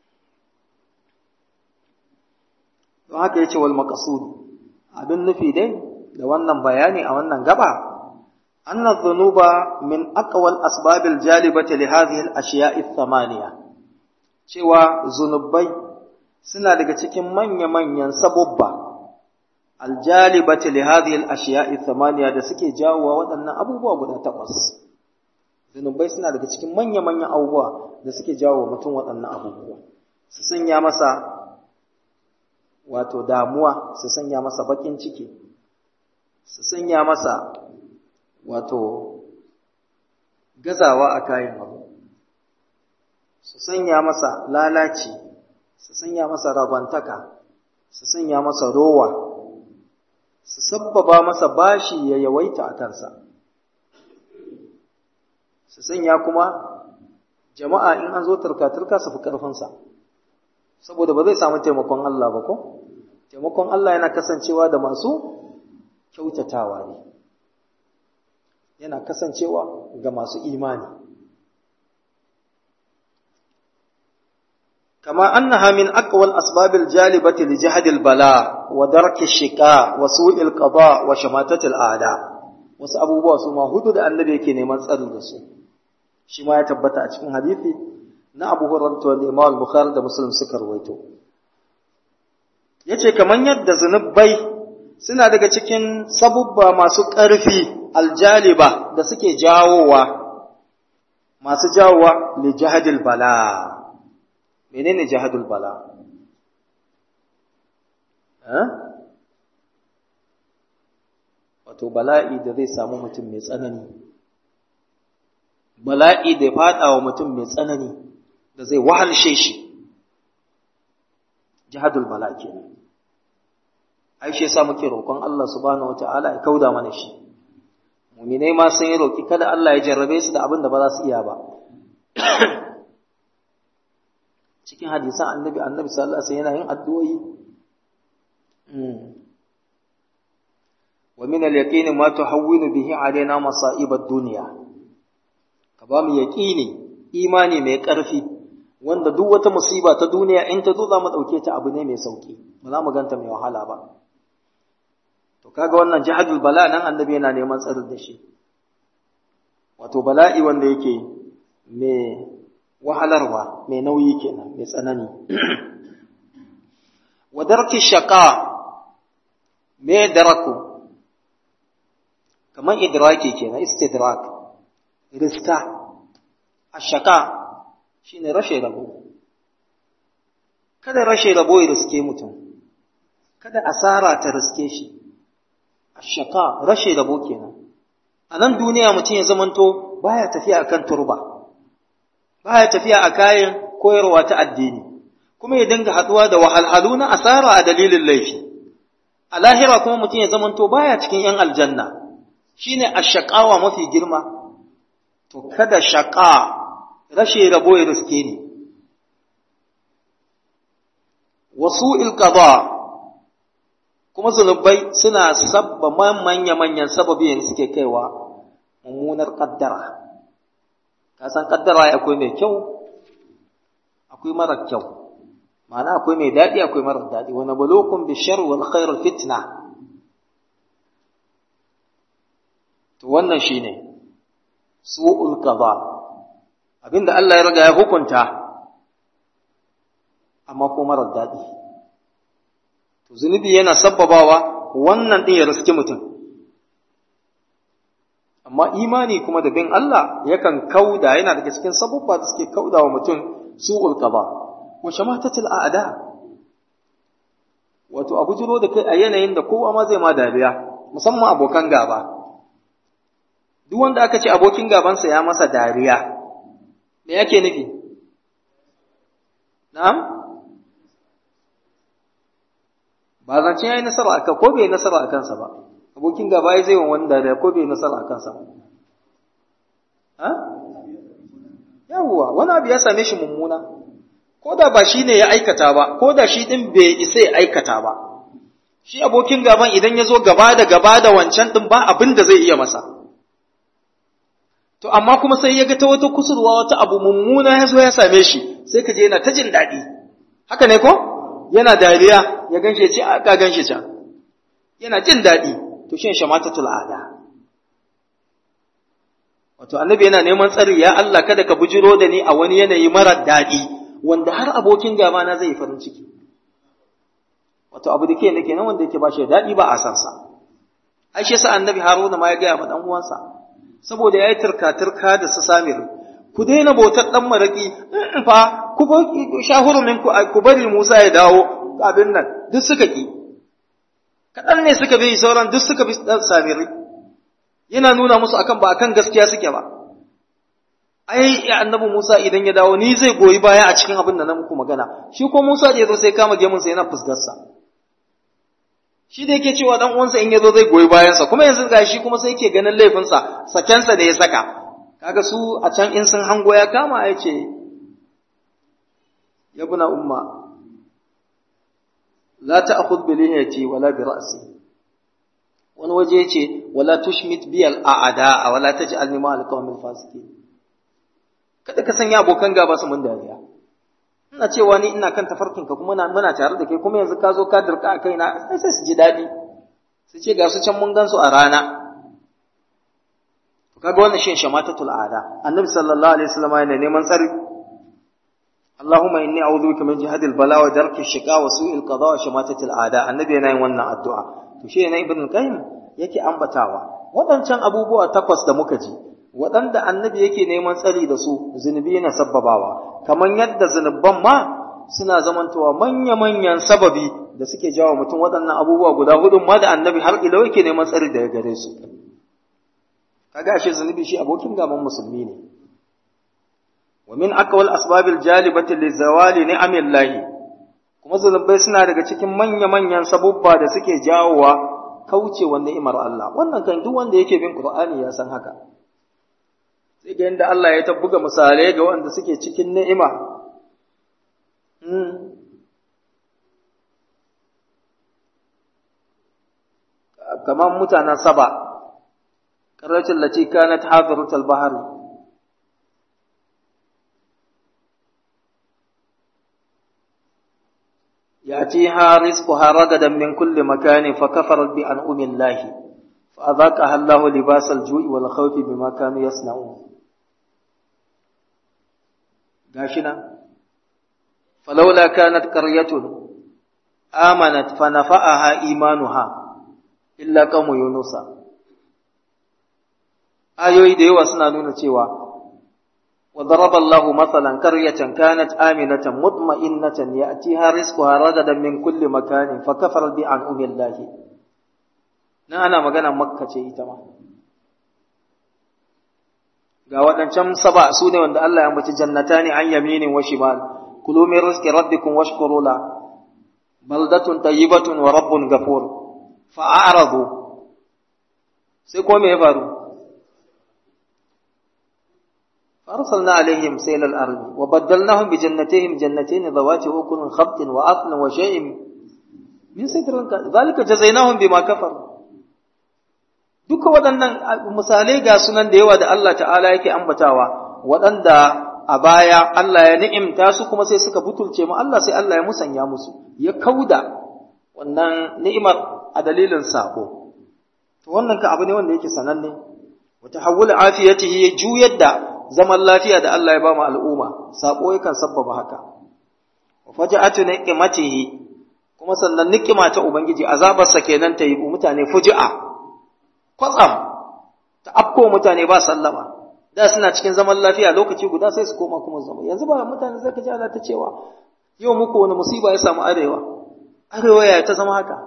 don haka yace wal maqsud abin nufi dai da wannan bayani a wannan gaba anna dhunuba min aqwal asbabil jalibati li hadhihi al ashiya'i thamaniya cewa zunubai suna daga cikin manya-manyan sabubba aljalibati li hadhihi al-ashiya'i thamaniya da suke jawowa waɗannan abubuwa guda takwas zunubai suna daga cikin manya-manyan abubuwa da suke jawo mutum waɗannan abubuwa su sanya masa wato damuwa su sanya masa bakin ciki su sanya masa wato gazawa a kayan abu su sanya masa lalaci su sanya masa ragwantaka su sanya masa rowa su sabbaba masa bashi ya yawaita a kansa su sanya kuma jama'a in an zo turka-turka su fi ƙarfinsa saboda ba zai samu taimakon Allah ba ko taimakon Allah yana kasancewa da masu kyautatawa ne yana kasancewa ga masu imani كما أنها من أقوى الأسباب الجالبة لجهد البلاء ودرك الشقاء وسوء القضاء وشماتة الأعداء wasu abubuwa su ma hudu da annabi yake neman tsari da su shi ma ya tabbata a cikin hadisi na Abu Hurairah da Imam Bukhari da Muslim suka rawaito yace kaman yadda zunubai suna daga cikin sabubba masu ƙarfi aljaliba da suke jawowa masu jawowa li jahadil bala menene jahadul bala wato bala'i da zai samu mutum mai tsanani bala'i da ya fada wa mutum mai tsanani da zai wahalshe shi jihadul bala kenan ai shi yasa muke roƙon Allah subhanahu wataala ya kauda mana shi mu'minai ma sun yi roƙi kada Allah ya jarrabe su da abin da ba za su iya ba cikin hadisan annabi annabi sallallahu alaihi wasallam yana yin addu'o'i wa min al-yaqin ma tuhawwinu bihi alaina masa'ib ad-dunya ka ba mu yaqini imani mai ƙarfi wanda duk wata musiba ta duniya in ta zo za mu ɗauke ta abu ne mai sauki ba za mu ganta mai wahala ba to kaga wannan jihadul bala nan annabi yana neman tsarin da shi wato bala'i wanda yake mai wahalarwa mai nauyi kenan mai tsanani wa darki shaqa me daraku kamar idraki kenan istidrak riska ashaka shine rashe rabo kada rashe rabo ya riske mutum kada asara ta riske shi ashaka rashe rabo kenan a nan duniya mutum ya zamanto baya tafiya akan turba baya tafiya a kayan koyarwa ta addini kuma ya dinga haduwa da wahalhalu na asara a dalilin laifi a lahira kuma mutum ya zamanto baya cikin yan aljanna shine ashaqawa mafi girma to kada shaqa rashe rabo ya riske ni wasu'il qada kuma zunubai suna sabba manya-manyan sababi yanzu suke kaiwa mummunar kaddara ka san kaddara akwai mai kyau akwai mara kyau ma'ana akwai mai daɗi akwai mara daɗi wani balokun bishar wal khair fitna to wannan shine su'ul qada abinda Allah ya riga ya hukunta amma ko mara daɗi to zunubi yana sabbabawa wannan ɗin ya riski mutum amma imani kuma da bin Allah yakan kauda yana daga cikin sabubba da suke kauda wa mutum su'ul qada wa shamatatul a'da wato a bujiro da kai a yanayin da kowa ma zai ma dariya musamman abokan gaba duk wanda aka ce abokin gabansa ya masa dariya me yake nufi na'am ba zance ya yi nasara a ko bai nasara a kansa ba abokin gaba ya zai wa wanda da ko bai nasara a kansa ba ha yawwa wani abu ya same shi mummuna ko da ba shi ne ya aikata ba ko da shi din bai isa ya aikata ba shi abokin gaban idan ya zo gaba da gaba da wancan din ba abin da zai iya masa to amma kuma sai ya ga ta wata kusurwa wata abu mummuna ya zo ya same shi sai ka je yana ta jin daɗi haka ne ko yana dariya ya ganshe ce aka ganshe can yana jin daɗi to shin shamatatul ada wato annabi yana neman tsari ya Allah kada ka bujiro da ni a wani yanayi mara daɗi wanda har abokin gaba na zai farin ciki wato abu da ke nake nan wanda yake ba shi daɗi ba a san sa ai shi yasa annabi Haruna ma ya gaya ma dan uwansa saboda yayi turka turka da su Samir ku daina bautar dan maraki fa ku shahuru min ku bari Musa ya dawo abin nan duk suka ki kaɗan ne suka bi sauran duk suka bi dan Samiri yana nuna musu akan ba akan gaskiya suke ba ai annabi Musa idan ya dawo ni zai goyi baya a cikin abin da na muku magana shi ko Musa da yazo sai kama gemun sa yana fusgarsa shi da yake cewa dan uwansa in yazo zai goyi bayansa kuma yanzu ga shi kuma sai yake ganin laifinsa sakensa da ya saka kaga su a can in sun hango ya kama ya ce ya buna umma la ta'khudh bi lihiyati wala bi ra'si wani waje yace wala tushmit bi al a'da wala taj'alni ma al qawmil fasiqin kada ka sanya abokan gaba su mun dariya ina cewa ni ina kan tafarkin ka kuma muna tare da kai kuma yanzu ka zo ka dirka a kaina sai sai su ji daɗi su ce ga su can mun gansu a rana kaga wannan shi shamatatul ada annabi sallallahu alaihi wasallam yana neman tsari Allahumma inni a'udhu bika min jihadil bala wa darki shiqa wa su'il qada wa shamatatil ada annabi yana yin wannan addu'a to shi ne ibn qayyim yake ambatawa waɗancan abubuwa takwas da muka ji waɗanda annabi yake neman tsari da su zunubi yana sabbabawa kamar yadda zunuban ma suna zamantowa manya-manyan sababi da suke jawo mutum waɗannan abubuwa guda hudun ma da annabi har ila yake neman tsari daga gare su kaga ashe zunubi shi abokin gaban musulmi ne wa min aqwal asbabil jalibati li zawali ni'amillahi kuma zunubai suna daga cikin manya-manyan sabubba da suke jawowa kaucewa ni'imar Allah wannan kan duk wanda yake bin Qur'ani ya san haka sai ga yadda Allah ya tabbuga misalai ga wanda suke cikin ni'ima kamar mutanen saba ƙarracin lati kanat hadiratul bahar يأتيها رزقها رغدا من كل مكان فكفرت بأنعم الله فأذاقها الله لباس الجوع والخوف بما كانوا يصنعون غاشنا فلولا كانت قرية آمنت فنفعها إيمانها إلا قوم يونس ayoyi da yawa suna nuna cewa وضرب الله مثلا قرية كانت آمنة مطمئنة يأتيها رزقها رغدا من كل مكان فكفرت بأنعم الله na ana magana makka ce ita ma ga waɗancan saba su ne wanda Allah ya mace jannata ne an yaminin wa shimal kulu min rizqi rabbikum washkuru la baldatun tayyibatun wa rabbun ghafur fa a'radu sai ko me ya faru فأرسلنا عليهم سيل الأرض وبدلناهم بجنتهم جنتين ذوات أكل خبط وأثل وشيء من سدر ذلك جزيناهم بما كفروا duka waɗannan misalai ga sunan da yawa da Allah ta'ala yake ambatawa waɗanda a baya Allah ya ni'imta su kuma sai suka butulce mu Allah sai Allah ya musanya musu ya kauda wannan ni'imar a dalilin sako to wannan ka abu ne wanda yake sananne wa tahawwul afiyatihi ya juyar da zaman lafiya da Allah ya ba mu al'umma sako yakan sabbaba haka wa faja'atu niqmatihi kuma sannan niqima ta ubangiji azabarsa kenan ta yi mutane fuji'a kwatsam ta afko mutane ba sallama da suna cikin zaman lafiya lokaci guda sai su koma kuma zama yanzu ba mutane zai ka ji Allah ta cewa yau muku wani musiba ya samu arewa arewa ya ta zama haka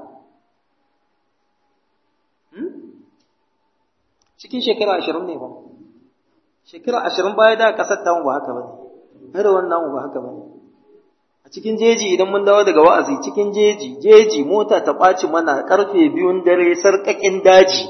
cikin shekara ashirin ne ba shekara ashirin baya da kasar tamu ba haka bane arewan namu ba haka bane a cikin jeji idan mun dawo daga wa'azi cikin jeji jeji mota ta ɓaci mana karfe biyun dare sarƙaƙin daji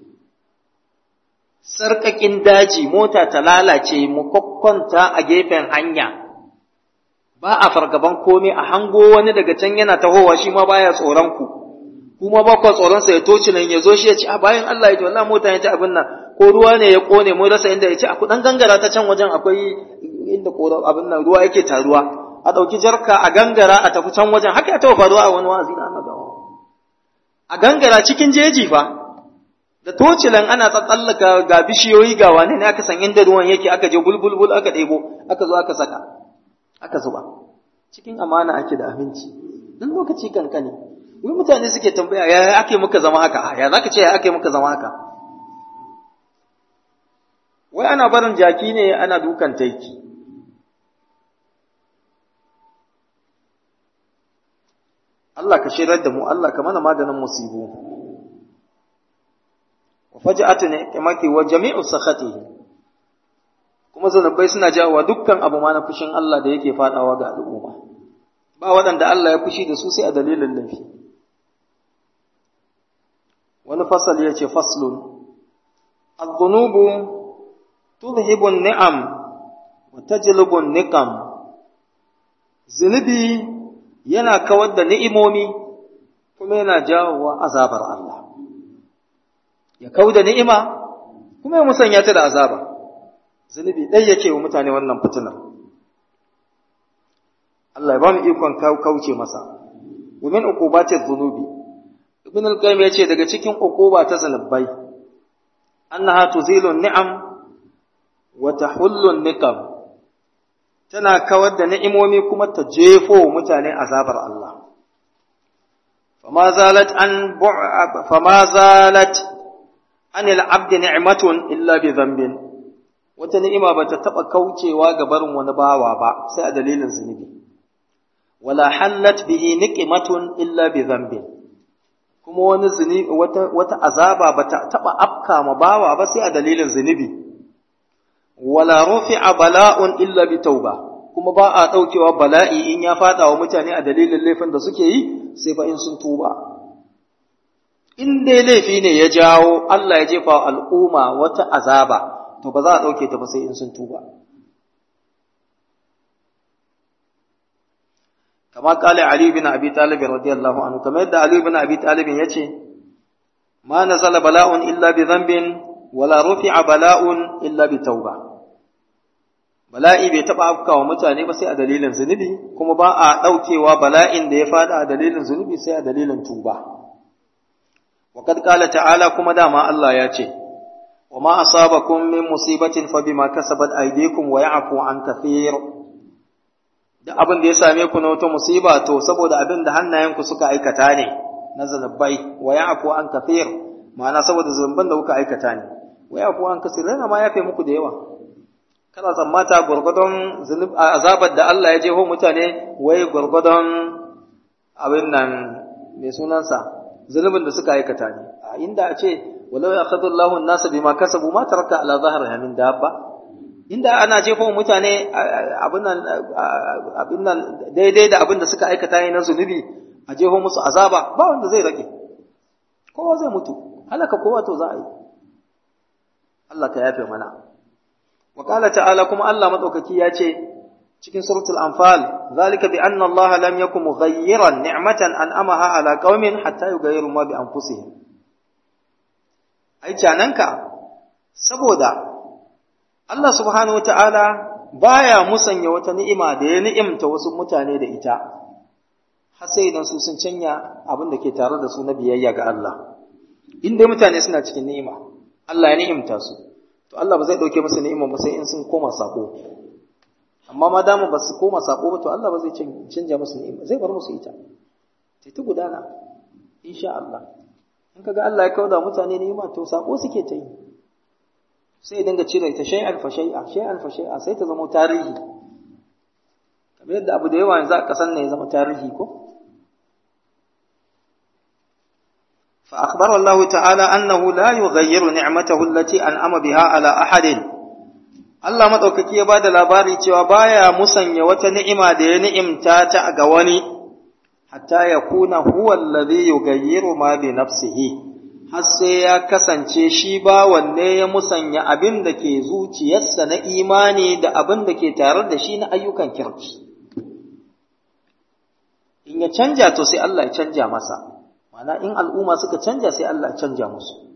sarƙaƙin daji mota ta lalace mu kwakwanta a gefen hanya ba a fargaban komai a hango wani daga can yana tahowa shi ma baya tsoron ku kuma ba kwa tsoron sa ya toci nan ya zo shi ya ci a bayan Allah ya ce wallahi mota ya ci abin nan ko ruwa ne ya kone mun rasa inda ya ci a kudan gangara ta can wajen akwai inda koran abin nan ruwa yake taruwa a ɗauki jarka a gangara a tafi can wajen haka ya taɓa faruwa a wani wa'azi na annabawa a gangara cikin jeji fa da tocilan ana tsatsallaka ga bishiyoyi ga wane ne aka san inda ruwan yake aka je bulbulbul aka ɗebo aka zo aka saka aka zuba cikin amana ake da aminci dan lokaci kankani wai mutane suke tambaya ya ake muka zama haka ya zaka ce ya ake muka zama haka wai ana barin jaki ne ana dukan taiki Allah ka shirar da mu Allah ka mana maganin musibu wa faj'atu ni'mati wa jami'u sakhatihi kuma zanubai suna jawowa dukkan abu ma na fushin Allah da yake fadawa ga al'umma ba waɗanda Allah ya fushi da su sai a dalilin laifi wani fasal ya ce faslun al-dhunubu tudhibu ni'am wa tajlibu niqam zunubi yana kawar da ni'imomi kuma yana jawowa azabar Allah ya kau da ni'ima kuma ya musanya ta da azaba zunubi ɗai yake wa mutane wannan fitinar Allah ya ba mu ikon kauce masa wa min uqubati dhunubi ibn al-qayyim yace daga cikin uquba ta zanubai annaha tuzilu ni'am wa tahullu niqam tana kawar da ni'imomi kuma ta jefo mutane azabar Allah fama zalat an fama zalat anil abdi ni'matun illa bi dhanbin wata ni'ima bata taba kaucewa ga barin wani bawa ba sai a dalilin zunubi wala hallat bihi niqmatun illa bi dhanbin kuma wani zunubi wata wata azaba bata taba afka ma bawa ba sai a dalilin zunubi wala rufi'a bala'un illa bi tauba kuma ba a daukewa bala'i in ya fada wa mutane a dalilin laifin da suke yi sai fa in sun tuba in dai laifi ne ya jawo Allah ya jefa al'umma wata azaba to ba za a dauke ta ba sai in sun tuba kama kale Ali bin Abi Talib radiyallahu anhu kamar yadda Ali bin Abi Talib yace ma nazala bala'un illa bi dhanbin wala rufi'a bala'un illa bi tauba bala'i bai taba afkawa mutane ba sai a dalilin zunubi kuma ba a daukewa bala'in da ya fada a dalilin zunubi sai a dalilin tuba wa kad qala ta'ala kuma dama Allah ya ce wa ma asabakum min musibatin fa bima kasabat aydikum wa ya'fu an kathir da abin da ya same ku na wata musiba to saboda abin da hannayenku suka aikata ne na zanubai wa ya'fu an kathir ma'ana saboda zunuban da kuka aikata ne wa ya'fu an kathir yana ma yafe muku da yawa kana tsammata gwargwadon azabar da Allah ya jeho mutane wai gwargwadon abin nan mai sunansa zunubin da suka aikata ne a inda a ce walau ya khadu Allahu an-nasa bima kasabu ma taraka ala zahriha min dabba inda ana jefo mutane abin nan abin nan daidai da abin da suka aikata ne na zunubi a jeho musu azaba ba wanda zai rage kowa zai mutu halaka kowa to za a yi Allah ka yafe mana wa qala ta'ala kuma Allah madaukaki ya ce cikin suratul anfal zalika bi anna Allah lam yakum mughayyiran ni'matan an'amaha ala qaumin hatta yughayyiru ma bi anfusihim ai cananka saboda Allah subhanahu wata'ala baya musanya wata ni'ima da ya ni'imta wasu mutane da ita har sai idan su sun canya abin da ke tare da su na biyayya ga Allah in dai mutane suna cikin ni'ima Allah ya ni'imta su to Allah ba zai dauke musu ni'ima ba sai in sun koma sako amma ma damu ba su koma sako ba to Allah ba zai canja musu ni'ima zai bar musu ita sai ta gudana insha Allah in kaga Allah ya kauda mutane ni'ima to sako suke ta yi sai dinga cire ta shay'an fa shay'a shay'an fa shay'a sai ta zama tarihi kamar yadda abu da yawa yanzu a kasan ne ya zama tarihi ko فأخبر الله تعالى أنه لا يغير نعمته التي أنعم بها على أحد Allah maɗaukaki ya ba da labari cewa baya musanya wata ni'ima da ya ni'imta ta ga wani, hatta ya kuna huwa allazi yugayyiru ma bi nafsihi, har sai ya kasance shi ba wanne ya musanya abin da ke zuciyarsa na imani da abin da ke tare da shi na ayyukan kirki. In ya canja to sai Allah ya canja masa, mana in al'umma suka canja sai Allah ya canja musu.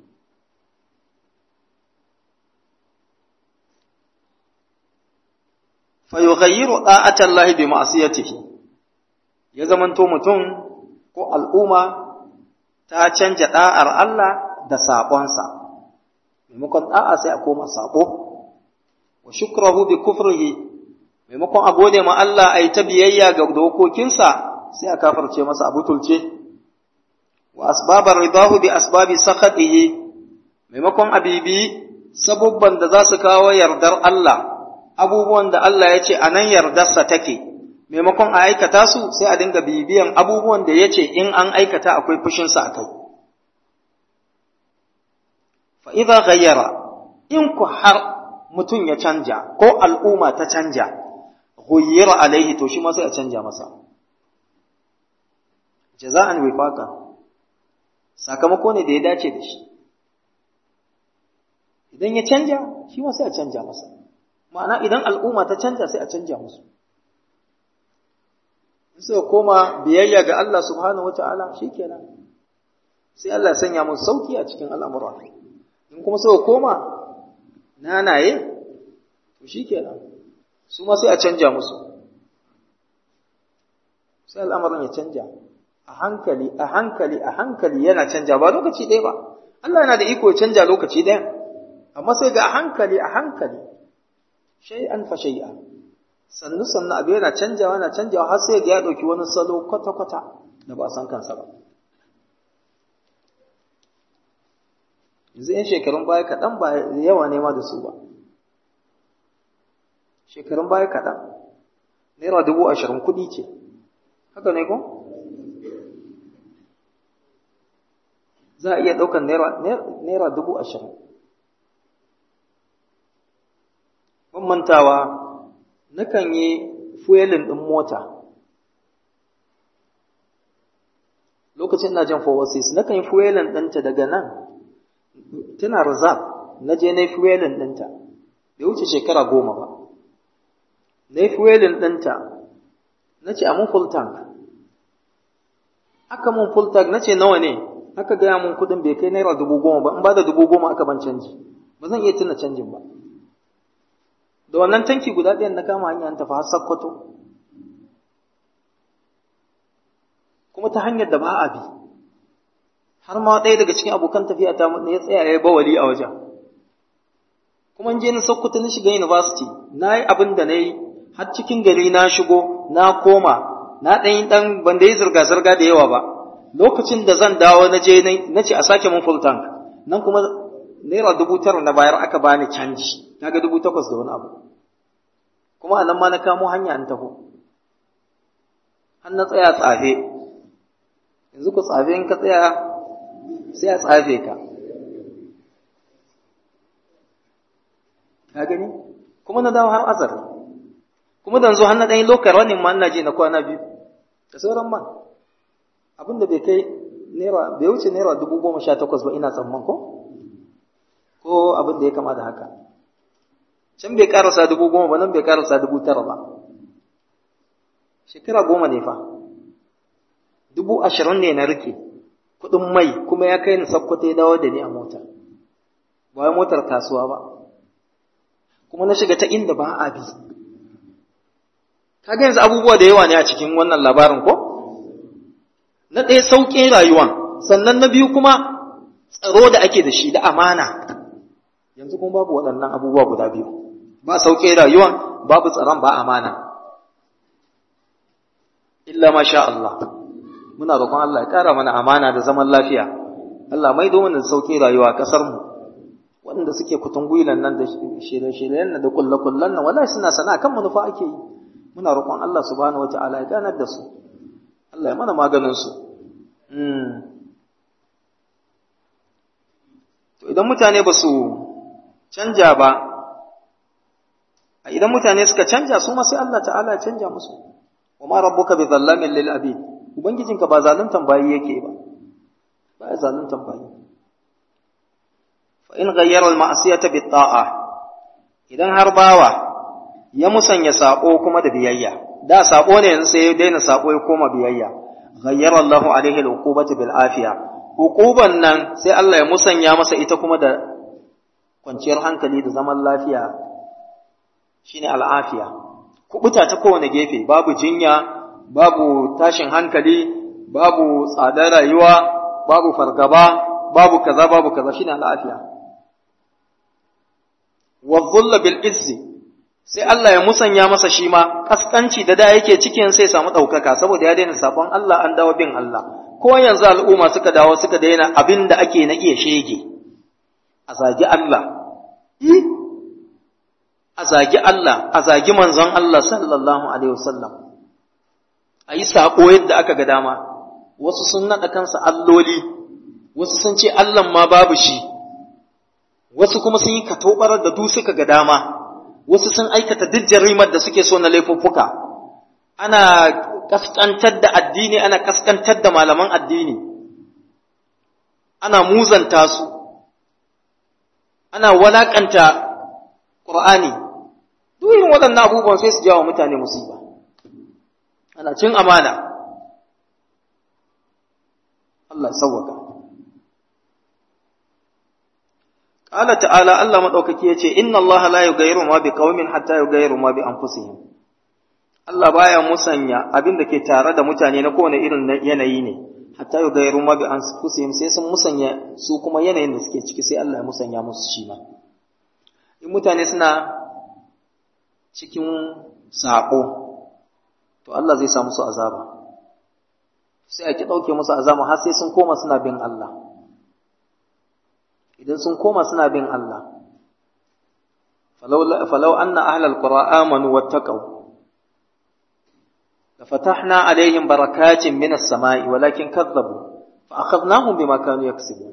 fayughayyiru da'atallahi bi ma'siyatihi ya zamanto mutum ko al'umma ta canja da'ar Allah da saƙonsa maimakon da'a sai a koma saƙo wa shukrahu bi kufrihi maimakon a gode ma Allah a yi ta biyayya ga dokokinsa sai a kafarce masa a butulce wa asbabar ridahu bi asbabi sakhatihi maimakon abibi sabubban da za su kawo yardar Allah abubuwan da Allah ya ce a nan yardarsa take, maimakon a aikata su sai a dinga bibiyan abubuwan da ya ce in an aikata akwai fushinsa a kai. Fa'iza gayyara, in ku har mutum ya canja ko al'umma ta canja, ghayyara alaihi to shi ma sai a canja masa. Jaza'an wifaka, sakamako ne da ya dace da shi. Idan ya canja, shi ma sai a canja masa. ma'ana idan al'umma ta canja sai a canja musu in suka koma biyayya ga Allah subhanahu wata'ala shikenan sai Allah ya sanya musu sauki a cikin al'amura in kuma suka koma nanaye to shikenan su ma sai a canja musu sai al'amarin ya canja a hankali a hankali a hankali yana canja ba lokaci ɗaya ba Allah yana da iko ya canja lokaci ɗaya amma sai ga a hankali a hankali shay'an fa shay'a sannu sannu abu yana canjawa yana canjawa har sai ga ya dauki wani salo kwata kwata da ba san kansa ba yanzu yan shekarun baya kaɗan ba yawa ne ma da su ba shekarun baya kaɗan naira dubu ashirin kuɗi ce haka ne ko za a iya ɗaukar naira dubu ashirin ban mantawa nakan yi fuelin ɗin mota lokacin na jan forwards nakan yi fuelin ɗinta daga nan tana reserve na je na yi fuelin ɗinta bai wuce shekara goma ba na yi fuelin ɗinta na ce a mun full tank aka mun full tank na ce nawa ne aka gaya mun kuɗin bai kai naira dubu goma ba in ba da dubu goma aka ban canji ba zan iya tuna canjin ba da wannan tanki guda ɗayan na kama hanyar tafi har sakkwato kuma ta hanyar da ba a bi har ma ɗaya daga cikin abokan tafiya ta ne ya tsaya ya bawali a wajen kuma je na sakkwato na shiga university na yi abin da na yi har cikin gari na shigo na koma na ɗan yi ɗan ban da yi zirga-zirga da yawa ba lokacin da zan dawo na je na ce a sake mun full tank nan kuma naira dubu tara na bayar aka bani canji kaga dubu takwas da wani abu kuma a nan ma na kamo hanya an taho har na tsaya tsafe yanzu ku tsafe in ka tsaya sai a tsafe ka ka gani kuma na dawo har azar kuma dan zo har na ɗan lokar wani ma ina je na kwana biyu da sauran man abinda bai kai naira bai wuce naira dubu goma sha takwas ba ina tsamman ko ko abin da ya kama da haka can bai karasa dubu goma ba nan bai karasa dubu tara ba shekara goma ne fa dubu ashirin ne na rike kuɗin mai kuma ya kai ni sakkwata ya dawo da ni a mota ba motar kasuwa ba kuma na shiga ta inda ba a bi kaga yanzu abubuwa da yawa ne a cikin wannan labarin ko na ɗaya sauƙin rayuwan sannan na biyu kuma tsaro da ake da shi da amana yanzu kuma babu waɗannan abubuwa guda biyu ba sauƙin rayuwan babu tsaron ba amana illa masha Allah muna roƙon Allah ya ƙara mana amana da zaman lafiya Allah mai domin da sauƙin rayuwa a ƙasarmu waɗanda suke kutungwilan nan da shirye-shiryen nan da kullakullan nan wallahi suna sana kan manufa ake yi muna roƙon Allah subhanahu wata'ala ya ganar da su Allah ya mana maganin su to idan mutane ba su canja ba idan mutane suka canja su ma sai Allah ta'ala ya canja musu wa ma rabbuka bi zallamin lil abid ubangijinka ba zaluntan bayi yake ba ba ya zaluntan bayi fa in ghayyara al ma'siyata bit ta'a idan har bawa ya musanya sako kuma da biyayya da sako ne yanzu sai ya daina sako ya koma biyayya ghayyara Allah alaihi al uqubata bil afiya hukuban nan sai Allah ya musanya masa ita kuma da kwanciyar hankali da zaman lafiya shine al'afiya kubuta ta kowane gefe babu jinya babu tashin hankali babu tsadar rayuwa babu fargaba babu kaza babu kaza shine al'afiya wa dhulla bil izzi sai Allah ya musanya masa shi ma kaskanci da da yake cikin sai samu daukaka saboda ya daina sabon Allah an dawo bin Allah ko yanzu al'umma suka dawo suka daina abin da ake na iya shege a zagi Allah a zagi Allah a zagi manzon Allah sallallahu alaihi wasallam a yi saƙo yadda aka ga dama wasu sun naɗa kansa alloli wasu sun ce Allah ma babu shi wasu kuma sun yi katobarar da du suka ga dama wasu sun aikata duk jarimar da suke so na laifuffuka ana kaskantar da addini ana kaskantar da malaman addini ana muzanta su ana walakanta Qur'ani duk irin waɗannan abubuwan sai su jawo mutane musiba ana cin amana Allah sauwaka Qala ta'ala Allah madaukaki yace inna Allah la yughayyiru ma biqaumin hatta yughayyiru ma bi anfusihim Allah baya musanya abin da ke tare da mutane na kowane irin yanayi ne hatta yughayyiru ma bi anfusihim sai sun musanya su kuma yanayin da suke ciki sai Allah ya musanya musu shi ma in mutane suna cikin saƙo to Allah zai sa musu azaba sai a ki ɗauke musu azaba har sai sun koma suna bin Allah idan sun koma suna bin Allah falau anna ahlal qura amanu wattaqau لفتحنا عليهم بركات من السماء ولكن كذبوا فأخذناهم بما كانوا يكسبون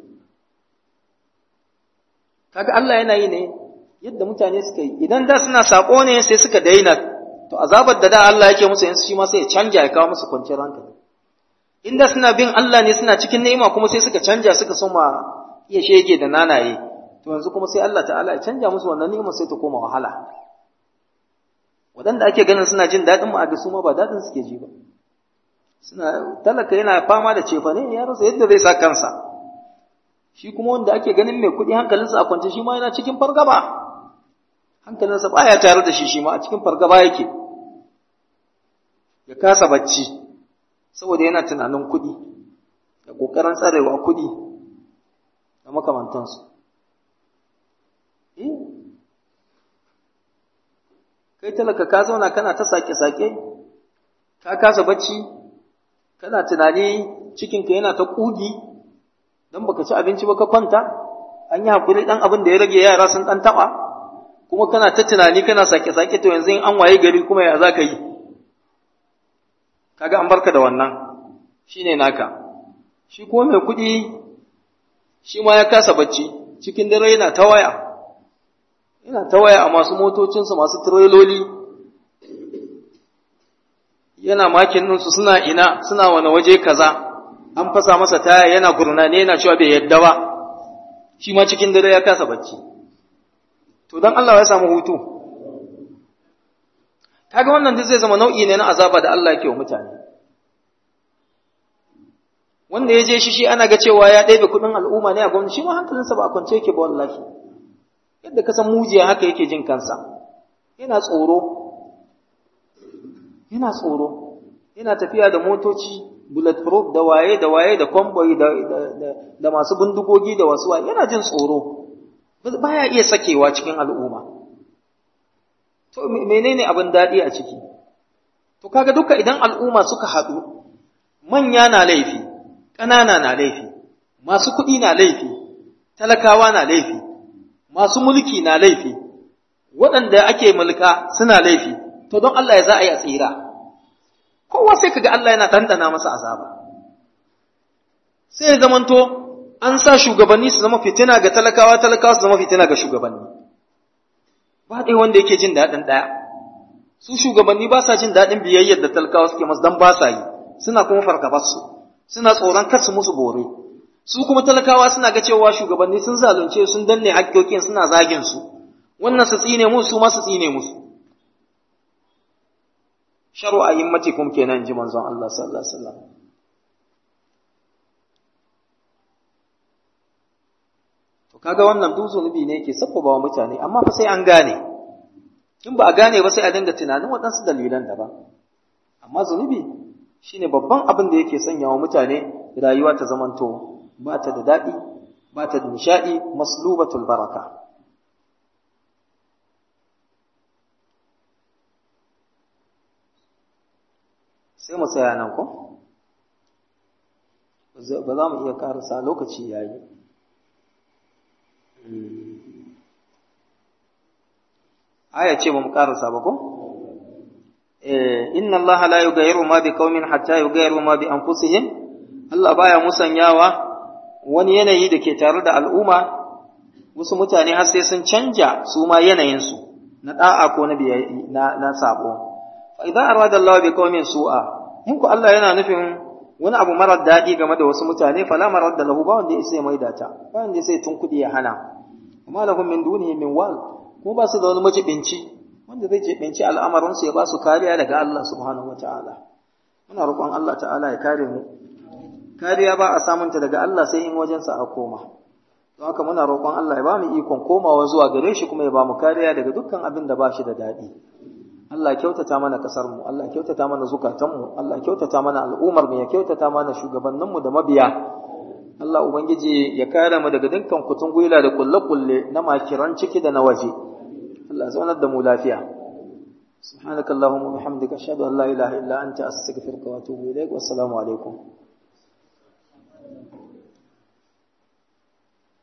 kaga Allah yana yi ne yadda mutane suka yi idan da suna sako ne sai suka daina to azabar da da Allah yake musu yanzu shi ma sai ya canja ya kawo musu kwanciyar hankali inda suna bin Allah ne suna cikin ni'ima kuma sai suka canja suka soma iya shege da nanaye to yanzu kuma sai Allah ta'ala ya canja musu wannan ni'ima sai ta koma wahala waɗanda ake ganin suna jin daɗin mu a su ma ba daɗin suke ji ba suna talaka yana fama da cefa ne ya rasa yadda zai sa kansa shi kuma wanda ake ganin mai kuɗi hankalinsa a kwance shi ma yana cikin fargaba hankalinsa baya tare da shi shi ma a cikin fargaba yake ya kasa bacci saboda yana tunanin kuɗi da ƙoƙarin tsarewa kuɗi da makamantansu kai talaka ka zauna kana ta sake-sake ka kasa bacci kana tunani cikinka yana ta ƙugi don baka ci abinci ba ka kwanta an yi haƙuri ɗan abin da ya rage yara sun ɗan taɓa kuma kana ta tunani kana sake-sake to yanzu in an waye gari kuma ya za ka yi kaga an barka da wannan shine naka shi kuma mai kuɗi shi ma ya kasa bacci cikin dare yana ta waya yana ta waya a masu motocinsu masu tireloli yana makin ɗinsu suna ina suna wani waje kaza an fasa masa taya yana gurnane yana cewa bai yadda ba shi ma cikin dare ya kasa bacci to don Allah ya samu hutu kaga wannan duk zai zama nau'i ne na azaba da Allah yake wa mutane wanda ya je shi shi ana ga cewa ya ɗebe kuɗin al'umma ne a gwamnati shi ma hankalinsa ba a kwance yake ba wallahi yadda ka san mujiya haka yake jin kansa yana tsoro yana tsoro yana tafiya da motoci bulletproof da waye da waye da convoy da, da, da, masu bindigogi da wasu waye yana jin tsoro baya iya sakewa cikin al'umma to menene abin daɗi a ciki to kaga duka idan al'umma suka haɗu manya na laifi ƙanana na laifi masu kuɗi na laifi talakawa na laifi masu mulki na laifi waɗanda ake mulka suna laifi to don Allah ya za a yi a tsira kowa sai kaga Allah yana ɗanɗana masa azaba sai ya zamanto an sa shugabanni su zama fitina ga talakawa talakawa su zama fitina ga shugabanni ba ɗaya wanda yake jin daɗin ɗaya su shugabanni ba sa jin daɗin biyayyar da talakawa suke masu don ba sa yi suna kuma fargabarsu suna tsoron kar su musu bore su kuma talakawa suna ga cewa shugabanni sun zalunce sun danne hakkokin suna zagin su wannan su tsine musu su ma su tsine musu sharu ayyamatikum kenan ji manzon Allah sallallahu alaihi wasallam to kaga wannan duk zunubi ne yake sabbaba wa mutane amma fa sai an gane in ba a gane ba sai a dinga tunanin waɗansu dalilan daban amma zunubi shine babban abin da yake sanya wa mutane rayuwa ta zamanto ba ta da daɗi ba ta da nishaɗi maslubatul baraka sai mu tsaya nan ko ba za mu iya karasa lokaci yayi aya ce ba mu karasa ba ko inna Allah la yughayyiru ma bi qaumin hatta yughayyiru ma bi anfusihim Allah baya musanyawa wani yanayi da ke tare da al'umma wasu mutane har sai sun canja su ma yanayin su na da'a ko na na na sabo fa idza arada Allah bi qaumin su'a in ku Allah yana nufin wani abu marar daɗi game da wasu mutane fala marar da lahu ba wanda ya sai mai data ba wanda ya sai tun kudi ya hana amma lahum min dunihi min wal ko ba su da wani majibinci wanda zai jibinci al'amarinsu ya ba su kariya daga Allah subhanahu wata'ala muna roƙon Allah ta'ala ya kare mu kariya ba a samunta daga Allah sai in wajensa a koma don haka muna roƙon Allah ya ba mu ikon komawa zuwa gare shi kuma ya ba mu kariya daga dukkan abin da ba shi da daɗi Allah ya kyautata mana ƙasar mu Allah ya kyautata mana zukatan mu Allah ya kyautata mana al'ummar mu ya kyautata mana shugabannin mu da mabiya Allah ubangiji ya kare mu daga dukkan kutun gwila da kulle-kulle na makiran ciki da na waje Allah zaunar da mu lafiya سبحانك اللهم وبحمدك أشهد أن لا إله إلا أنت أستغفرك وأتوب إليك والسلام عليكم